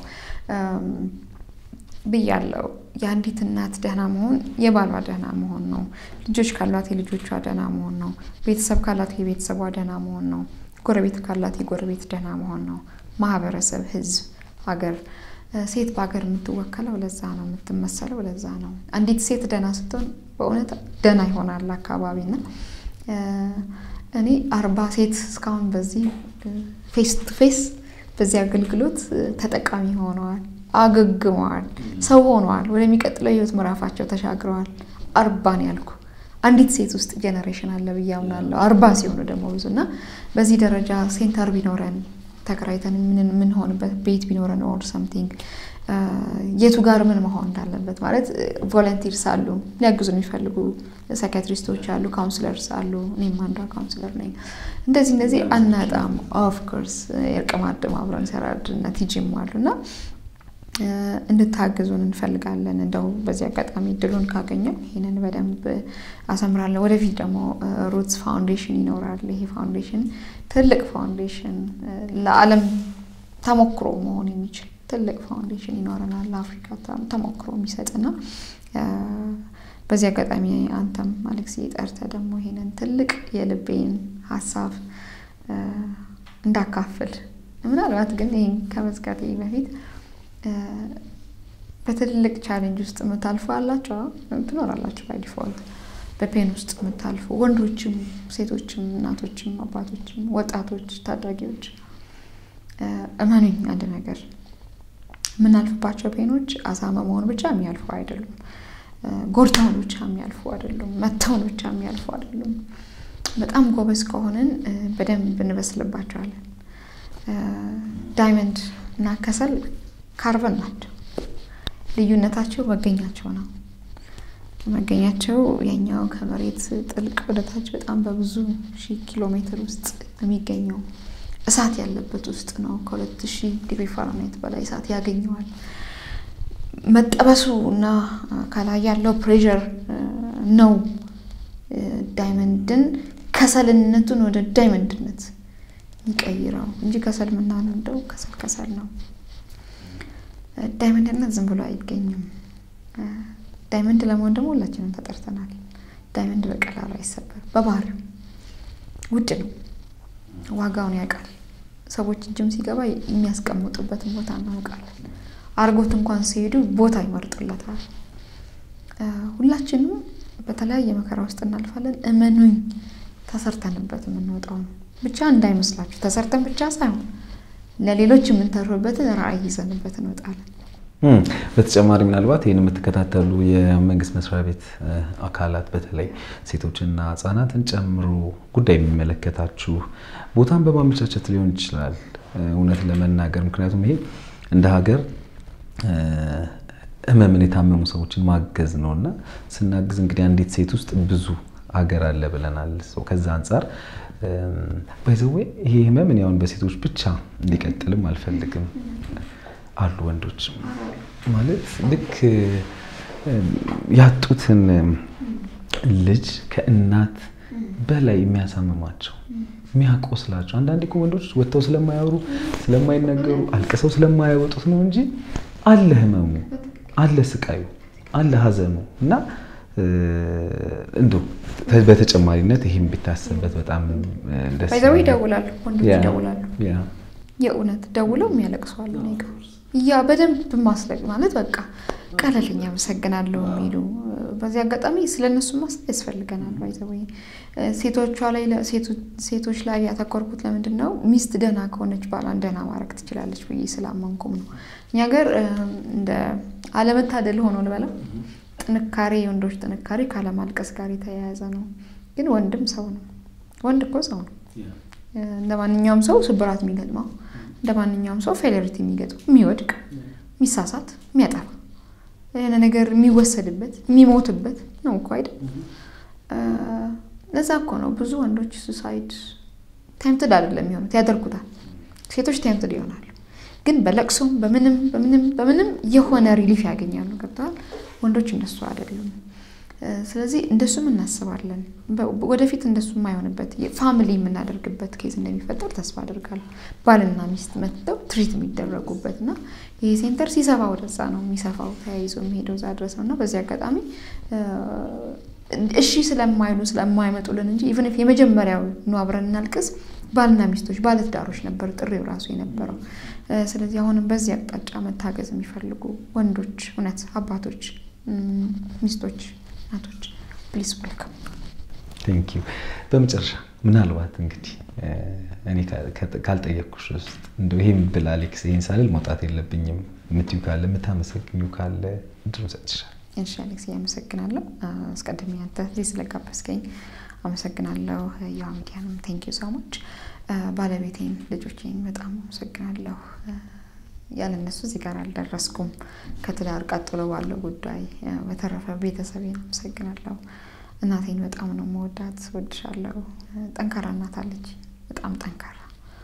ብያለው። የአንዲት እናት ደህና መሆን የባሏ ደህና መሆን ነው። ልጆች ካሏት የልጆቿ ደህና መሆን ነው። ቤተሰብ ካላት የቤተሰቧ ደህና መሆን ነው። ጎረቤት ካላት የጎረቤት ደህና መሆን ነው። ማህበረሰብ፣ ህዝብ፣ ሀገር ሴት በሀገር የምትወከለው ለዛ ነው፣ የምትመሰለው ለዛ ነው። አንዲት ሴት ደህና ስትሆን በእውነት ደህና ይሆናል አካባቢና እኔ አርባ ሴት እስካሁን በዚህ ፌስ ቱ ፌስ በዚህ አገልግሎት ተጠቃሚ ሆነዋል፣ አገግመዋል፣ ሰው ሆነዋል፣ ወደሚቀጥለው የህይወት ምዕራፋቸው ተሻግረዋል። አርባ ነው ያልኩ አንዲት ሴት ውስጥ ጄኔሬሽን አለ ብዬ አምናለሁ። አርባ ሲሆኑ ደግሞ ብዙ እና በዚህ ደረጃ ሴንተር ቢኖረን ተከራይተን የምንሆንበት ቤት ቢኖረን ኦር ሰምቲንግ የቱ ጋር ምን መሆን እንዳለበት ማለት ቮለንቲርስ አሉ፣ ሊያግዙ የሚፈልጉ ሳይካትሪስቶች አሉ፣ ካውንስለርስ አሉ። እኔም አንዷ ካውንስለር ነኝ። እንደዚህ እንደዚህ አናጣም። ኦፍኮርስ የእርቅ ማዕድም አብረን ሰራድ እና ቲጂም አሉ እና እንድታግዙን እንፈልጋለን። እንደው በዚህ አጋጣሚ እድሉን ካገኘው ይህንን በደንብ አሰምራለሁ። ወደፊት ደግሞ ሩትስ ፋውንዴሽን ይኖራል። ይሄ ፋውንዴሽን ትልቅ ፋውንዴሽን ለዓለም ተሞክሮ መሆን የሚችል ትልቅ ፋውንዴሽን ይኖረናል። ለአፍሪካ ተሞክሮ የሚሰጥና በዚህ አጋጣሚ አንተም አሌክስ ጠርተህ ደግሞ ይሄንን ትልቅ የልቤን ሀሳብ እንዳካፍል ምናልባት ግን ይህን ከመዝጋቴ በፊት በትልቅ ቻሌንጅ ውስጥ የምታልፉ አላቸው ትኖራላችሁ። ባይ ዲፎልት በፔን ውስጥ የምታልፉ ወንዶችም፣ ሴቶችም፣ እናቶችም፣ አባቶችም፣ ወጣቶች፣ ታዳጊዎች እመኑኝ አንድ ነገር የምናልፍባቸው ፔኖች አሳማ መሆን ብቻ የሚያልፉ አይደሉም። ጎድተውን ብቻ የሚያልፉ አይደሉም። መተውን ብቻ የሚያልፉ አይደሉም። በጣም ጎበዝ ከሆንን በደንብ እንበስልባቸዋለን። ዳይመንድ እና ከሰል ካርበን ናቸው። ልዩነታቸው መገኛቸው ነው። መገኛቸው የኛው ከመሬት ጥልቅ ወደታች በጣም በብዙ ሺህ ኪሎ ሜትር ውስጥ የሚገኘው እሳት ያለበት ውስጥ ነው። ከሁለት ሺህ ዲግሪ ፋራናይት በላይ እሳት ያገኘዋል። መጠበሱ እና ከላይ ያለው ፕሬዠር ነው ዳይመንድን ከሰልነቱን ወደ ዳይመንድነት የሚቀይረው እንጂ ከሰል የምናነደው ከሰል ከሰል ነው። ዳይመንድነት ዝም ብሎ አይገኝም። ዳይመንድ ለመሆን ደግሞ ሁላችንም ተጠርተናል። ዳይመንድ በቀላሉ አይሰበርም። በባህሪው ውድ ነው። ዋጋውን ያውቃል። ሰዎች እጅም ሲገባ የሚያስቀምጡበትን ቦታ እናውቃለን። አርጎት እንኳን ሲሄዱ ቦታ ይመርጡለታል። ሁላችንም በተለያየ መከራ ውስጥ እናልፋለን። እመኑኝ ተሰርተንበት የምንወጣው ነው። ብቻ እንዳይመስላችሁ ተሰርተን ብቻ ሳይሆን ለሌሎች የምንተርፍበትን ራዕይ ይዘንበት እንወጣለን። በተጨማሪ ምናልባት ይህን የምትከታተሉ የመንግስት መስሪያ ቤት አካላት በተለይ ሴቶችና ሕጻናትን ጨምሮ ጉዳይ የሚመለከታችሁ ቦታን በማመቻቸት ሊሆን ይችላል። እውነት ለመናገር ምክንያቱም ይሄ እንደ ሀገር ህመምን የታመሙ ሰዎችን ማገዝ ነው እና ስናግዝ እንግዲህ አንዲት ሴት ውስጥ ብዙ አገር አለ ብለናል። ከዛ አንጻር ባይዘዌ ይሄ ህመም እኔ አሁን በሴቶች ብቻ እንዲቀጥልም አልፈልግም። አሉ ወንዶች ማለት ልክ ያጡትን ልጅ ከእናት በላይ የሚያሳምማቸው የሚያቆስላቸው አንዳንዴ እኮ ወንዶች ወጥተው ስለማያወሩ ስለማይነገሩ አልቅሰው ስለማያወጡት ነው እንጂ አለ ህመሙ፣ አለ ስቃዩ፣ አለ ሀዘኑ እና እንደው በተጨማሪነት ይህም ቢታሰብበት በጣም ደስ ባይዘው ይደውላሉ፣ ወንዶች ይደውላሉ። የእውነት ደውለው የሚያለቅሱ አሉ። እኔ ጋ ያ በደንብ ማስለቅ ማለት በቃ ቀለልኝ አመሰግናለሁ የሚሉ በዚህ አጋጣሚ ስለ እነሱ ማሰብ ያስፈልገናል። ባይዘው ሴቶቿ ላይ ሴቶች ላይ ያተኮርኩት ለምንድን ነው? ሚስት ደህና ከሆነች ባሏን ደህና ማድረግ ትችላለች ብዬ ስላመንኩም ነው። እኛ ሀገር እንደ አለመታደል ሆኖ ልበላ ጥንካሬ የወንዶች ጥንካሬ ካለማልቀስ ጋር የተያያዘ ነው። ግን ወንድም ሰው ነው። ወንድ እኮ ሰው ነው። እንደ ማንኛውም ሰው ስብራት የሚገጥመው እንደ ማንኛውም ሰው ፌሌሪቲ የሚገጥመው የሚወድቅ፣ የሚሳሳት፣ የሚያጠፋ የሆነ ነገር የሚወሰድበት የሚሞትበት ነው እኮ አይደል? ለዛ እኮ ነው ብዙ ወንዶች ሱሳይድ ቴምትድ አይደለም የሚሆኑት ያደርጉታል። ሴቶች ቴምትድ ይሆናሉ፣ ግን በለቅሶም በምንም በምንም በምንም የሆነ ሪሊፍ ያገኛሉ። ገብተዋል። ወንዶች እንደሱ አይደሉም። ስለዚህ እንደሱም እናስባለን። ወደፊት እንደሱ የማይሆንበት ፋሚሊ የምናደርግበት ኬዝ እንደሚፈጠር ተስፋ አደርጋለሁ። ባልና ሚስት መጥተው ትሪት የሚደረጉበት እና ይሄ ሴንተር ሲሰፋ ወደዛ ነው የሚሰፋው፣ ተያይዞ የሚሄደው እዛ ድረስ ነው እና በዚህ አጋጣሚ እሺ ስለማይሉ ስለማይመጡልን እንጂ ኢቨን የመጀመሪያው ኑ አብረን እናልቅስ ባልና ሚስቶች ባለትዳሮች ነበር ጥሪው ራሱ የነበረው። ስለዚህ አሁንም በዚህ አቅጣጫ መታገዝ የሚፈልጉ ወንዶች፣ እውነት አባቶች፣ ሚስቶች፣ እናቶች ፕሊስ ወልካም። ቴንክ ዩ። በመጨረሻ ምናልባት እንግዲህ እኔ ካልጠየቅኩሽ ውስጥ እንደው ይሄን ብል አሌክስ ይሄን ሳልል መውጣት የለብኝም የምትዩ ካለ የምታመሰግኙ ካለ እድሉ ሰጥሻል። እሺ አሌክስ፣ አመሰግናለሁ። አስቀድሜ አንተ እዚህ ስለጋበዝከኝ አመሰግናለሁ። የዋ ሚዲያንም ቴንክ ዩ ሶ ማች። ባለቤቴን፣ ልጆቼን በጣም አመሰግናለሁ። ያለ እነሱ እዚህ ጋር አልደረስኩም ከትዳር ቀጥሎ ባለው ጉዳይ። በተረፈ ቤተሰቤን አመሰግናለሁ። እናቴን በጣም ነው መወዳት፣ ወድሻለሁ። ጠንካራ እናት አለች፣ በጣም ጠንካራ።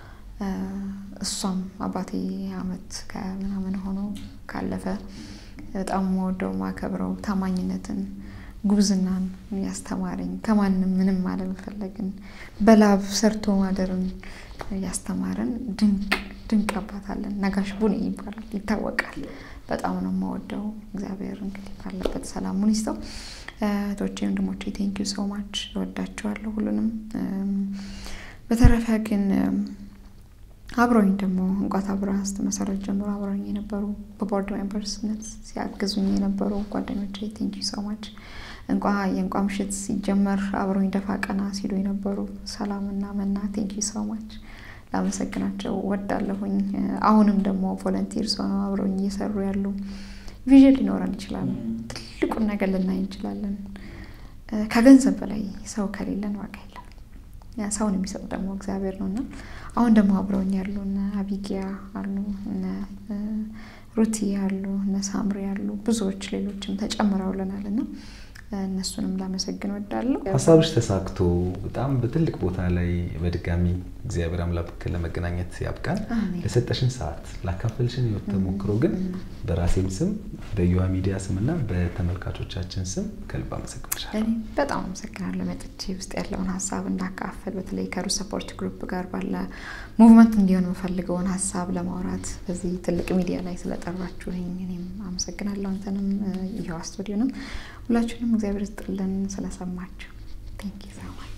እሷም አባቴ አመት ከምናምን ሆኖ ካለፈ በጣም መወደው ማከብረው ታማኝነትን ጉብዝናን ያስተማረኝ ከማንም ምንም አለመፈለግን በላብ ሰርቶ ማደርን ያስተማረን ድንቅ ድንቅ አባት አለን። ነጋሽ ቡኔ ይባላል ይታወቃል። በጣም ነው የማወደው። እግዚአብሔር እንግዲህ ባለበት ሰላሙን ይስጠው። እህቶቼ ወንድሞቼ ቴንኪዩ ሶ ማች እወዳቸዋለሁ ሁሉንም። በተረፈ ግን አብረውኝ ደግሞ እንቋት አብራ ስትመሰረት ጀምሮ አብረውኝ የነበሩ በቦርድ ሜምበርስነት ሲያግዙኝ የነበሩ ጓደኞቼ ቴንኪዩ ሶ ማች። እንቋ የእንቋ ምሽት ሲጀመር አብረውኝ ደፋ ቀና ሲሉ የነበሩ ሰላምና መና ቴንኪዩ ሶ ማች ላመሰግናቸው ወዳለሁኝ። አሁንም ደግሞ ቮለንቲርስ ሆነው አብረውኝ እየሰሩ ያሉ ቪዥን ሊኖረን ይችላል። ትልቁን ነገር ልናይ እንችላለን። ከገንዘብ በላይ ሰው ከሌለን ዋጋ የለም። ሰውን የሚሰጥ ደግሞ እግዚአብሔር ነው እና አሁን ደግሞ አብረውኝ ያሉ እነ አቢጊያ አሉ፣ እነ ሩቲ አሉ፣ እነ ሳምሪ አሉ፣ ብዙዎች ሌሎችም ተጨምረውልናል እና እነሱንም ላመሰግን ወዳለሁ። ሀሳብሽ ተሳክቶ በጣም በትልቅ ቦታ ላይ በድጋሚ እግዚአብሔር አምላክ ለመገናኘት ያብቃን። ለሰጠሽን ሰዓት ላካፈልሽን ህይወት ተሞክሮ ግን በራሴም ስም በዩሃ ሚዲያ ስም እና በተመልካቾቻችን ስም ከልብ አመሰግንሻለሁ። እኔ በጣም አመሰግናለሁ። መጥቼ ውስጥ ያለውን ሀሳብ እንዳካፈል በተለይ ከሩ ሰፖርት ግሩፕ ጋር ባለ ሙቭመንት እንዲሆን የምፈልገውን ሀሳብ ለማውራት በዚህ ትልቅ ሚዲያ ላይ ስለጠራችሁኝ እኔም አመሰግናለሁ። አንተንም ይኸዋ ስቱዲዮንም ሁላችሁንም እግዚአብሔር ይስጥልን ስለሰማችሁ ቴንክ ዩ ሶ ማች።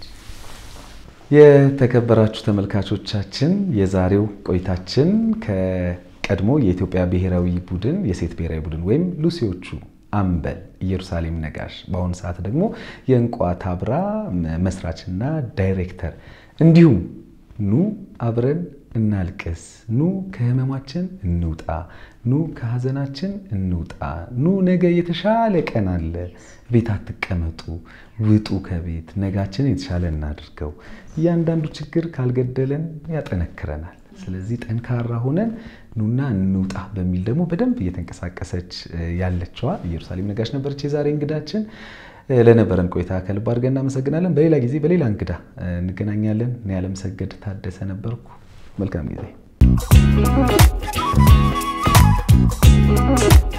የተከበራችሁ ተመልካቾቻችን የዛሬው ቆይታችን ከቀድሞ የኢትዮጵያ ብሔራዊ ቡድን የሴት ብሔራዊ ቡድን ወይም ሉሲዎቹ አምበል ኢየሩሳሌም ነጋሽ በአሁኑ ሰዓት ደግሞ የእንቋ ታብራ መስራችና ዳይሬክተር እንዲሁም ኑ አብረን እናልቅስ፣ ኑ ከህመማችን እንውጣ፣ ኑ ከሀዘናችን እንውጣ፣ ኑ ነገ የተሻለ ቀን አለ፣ ቤት አትቀመጡ፣ ውጡ ከቤት ነጋችን የተሻለ እናድርገው። እያንዳንዱ ችግር ካልገደለን ያጠነክረናል። ስለዚህ ጠንካራ ሆነን ኑና እንውጣ በሚል ደግሞ በደንብ እየተንቀሳቀሰች ያለችዋ ኢየሩሳሌም ነጋሽ ነበረች የዛሬ እንግዳችን። ለነበረን ቆይታ ከልብ አድርገን እናመሰግናለን። በሌላ ጊዜ በሌላ እንግዳ እንገናኛለን። እኔ ያለምሰገድ ታደሰ ነበርኩ። መልካም ጊዜ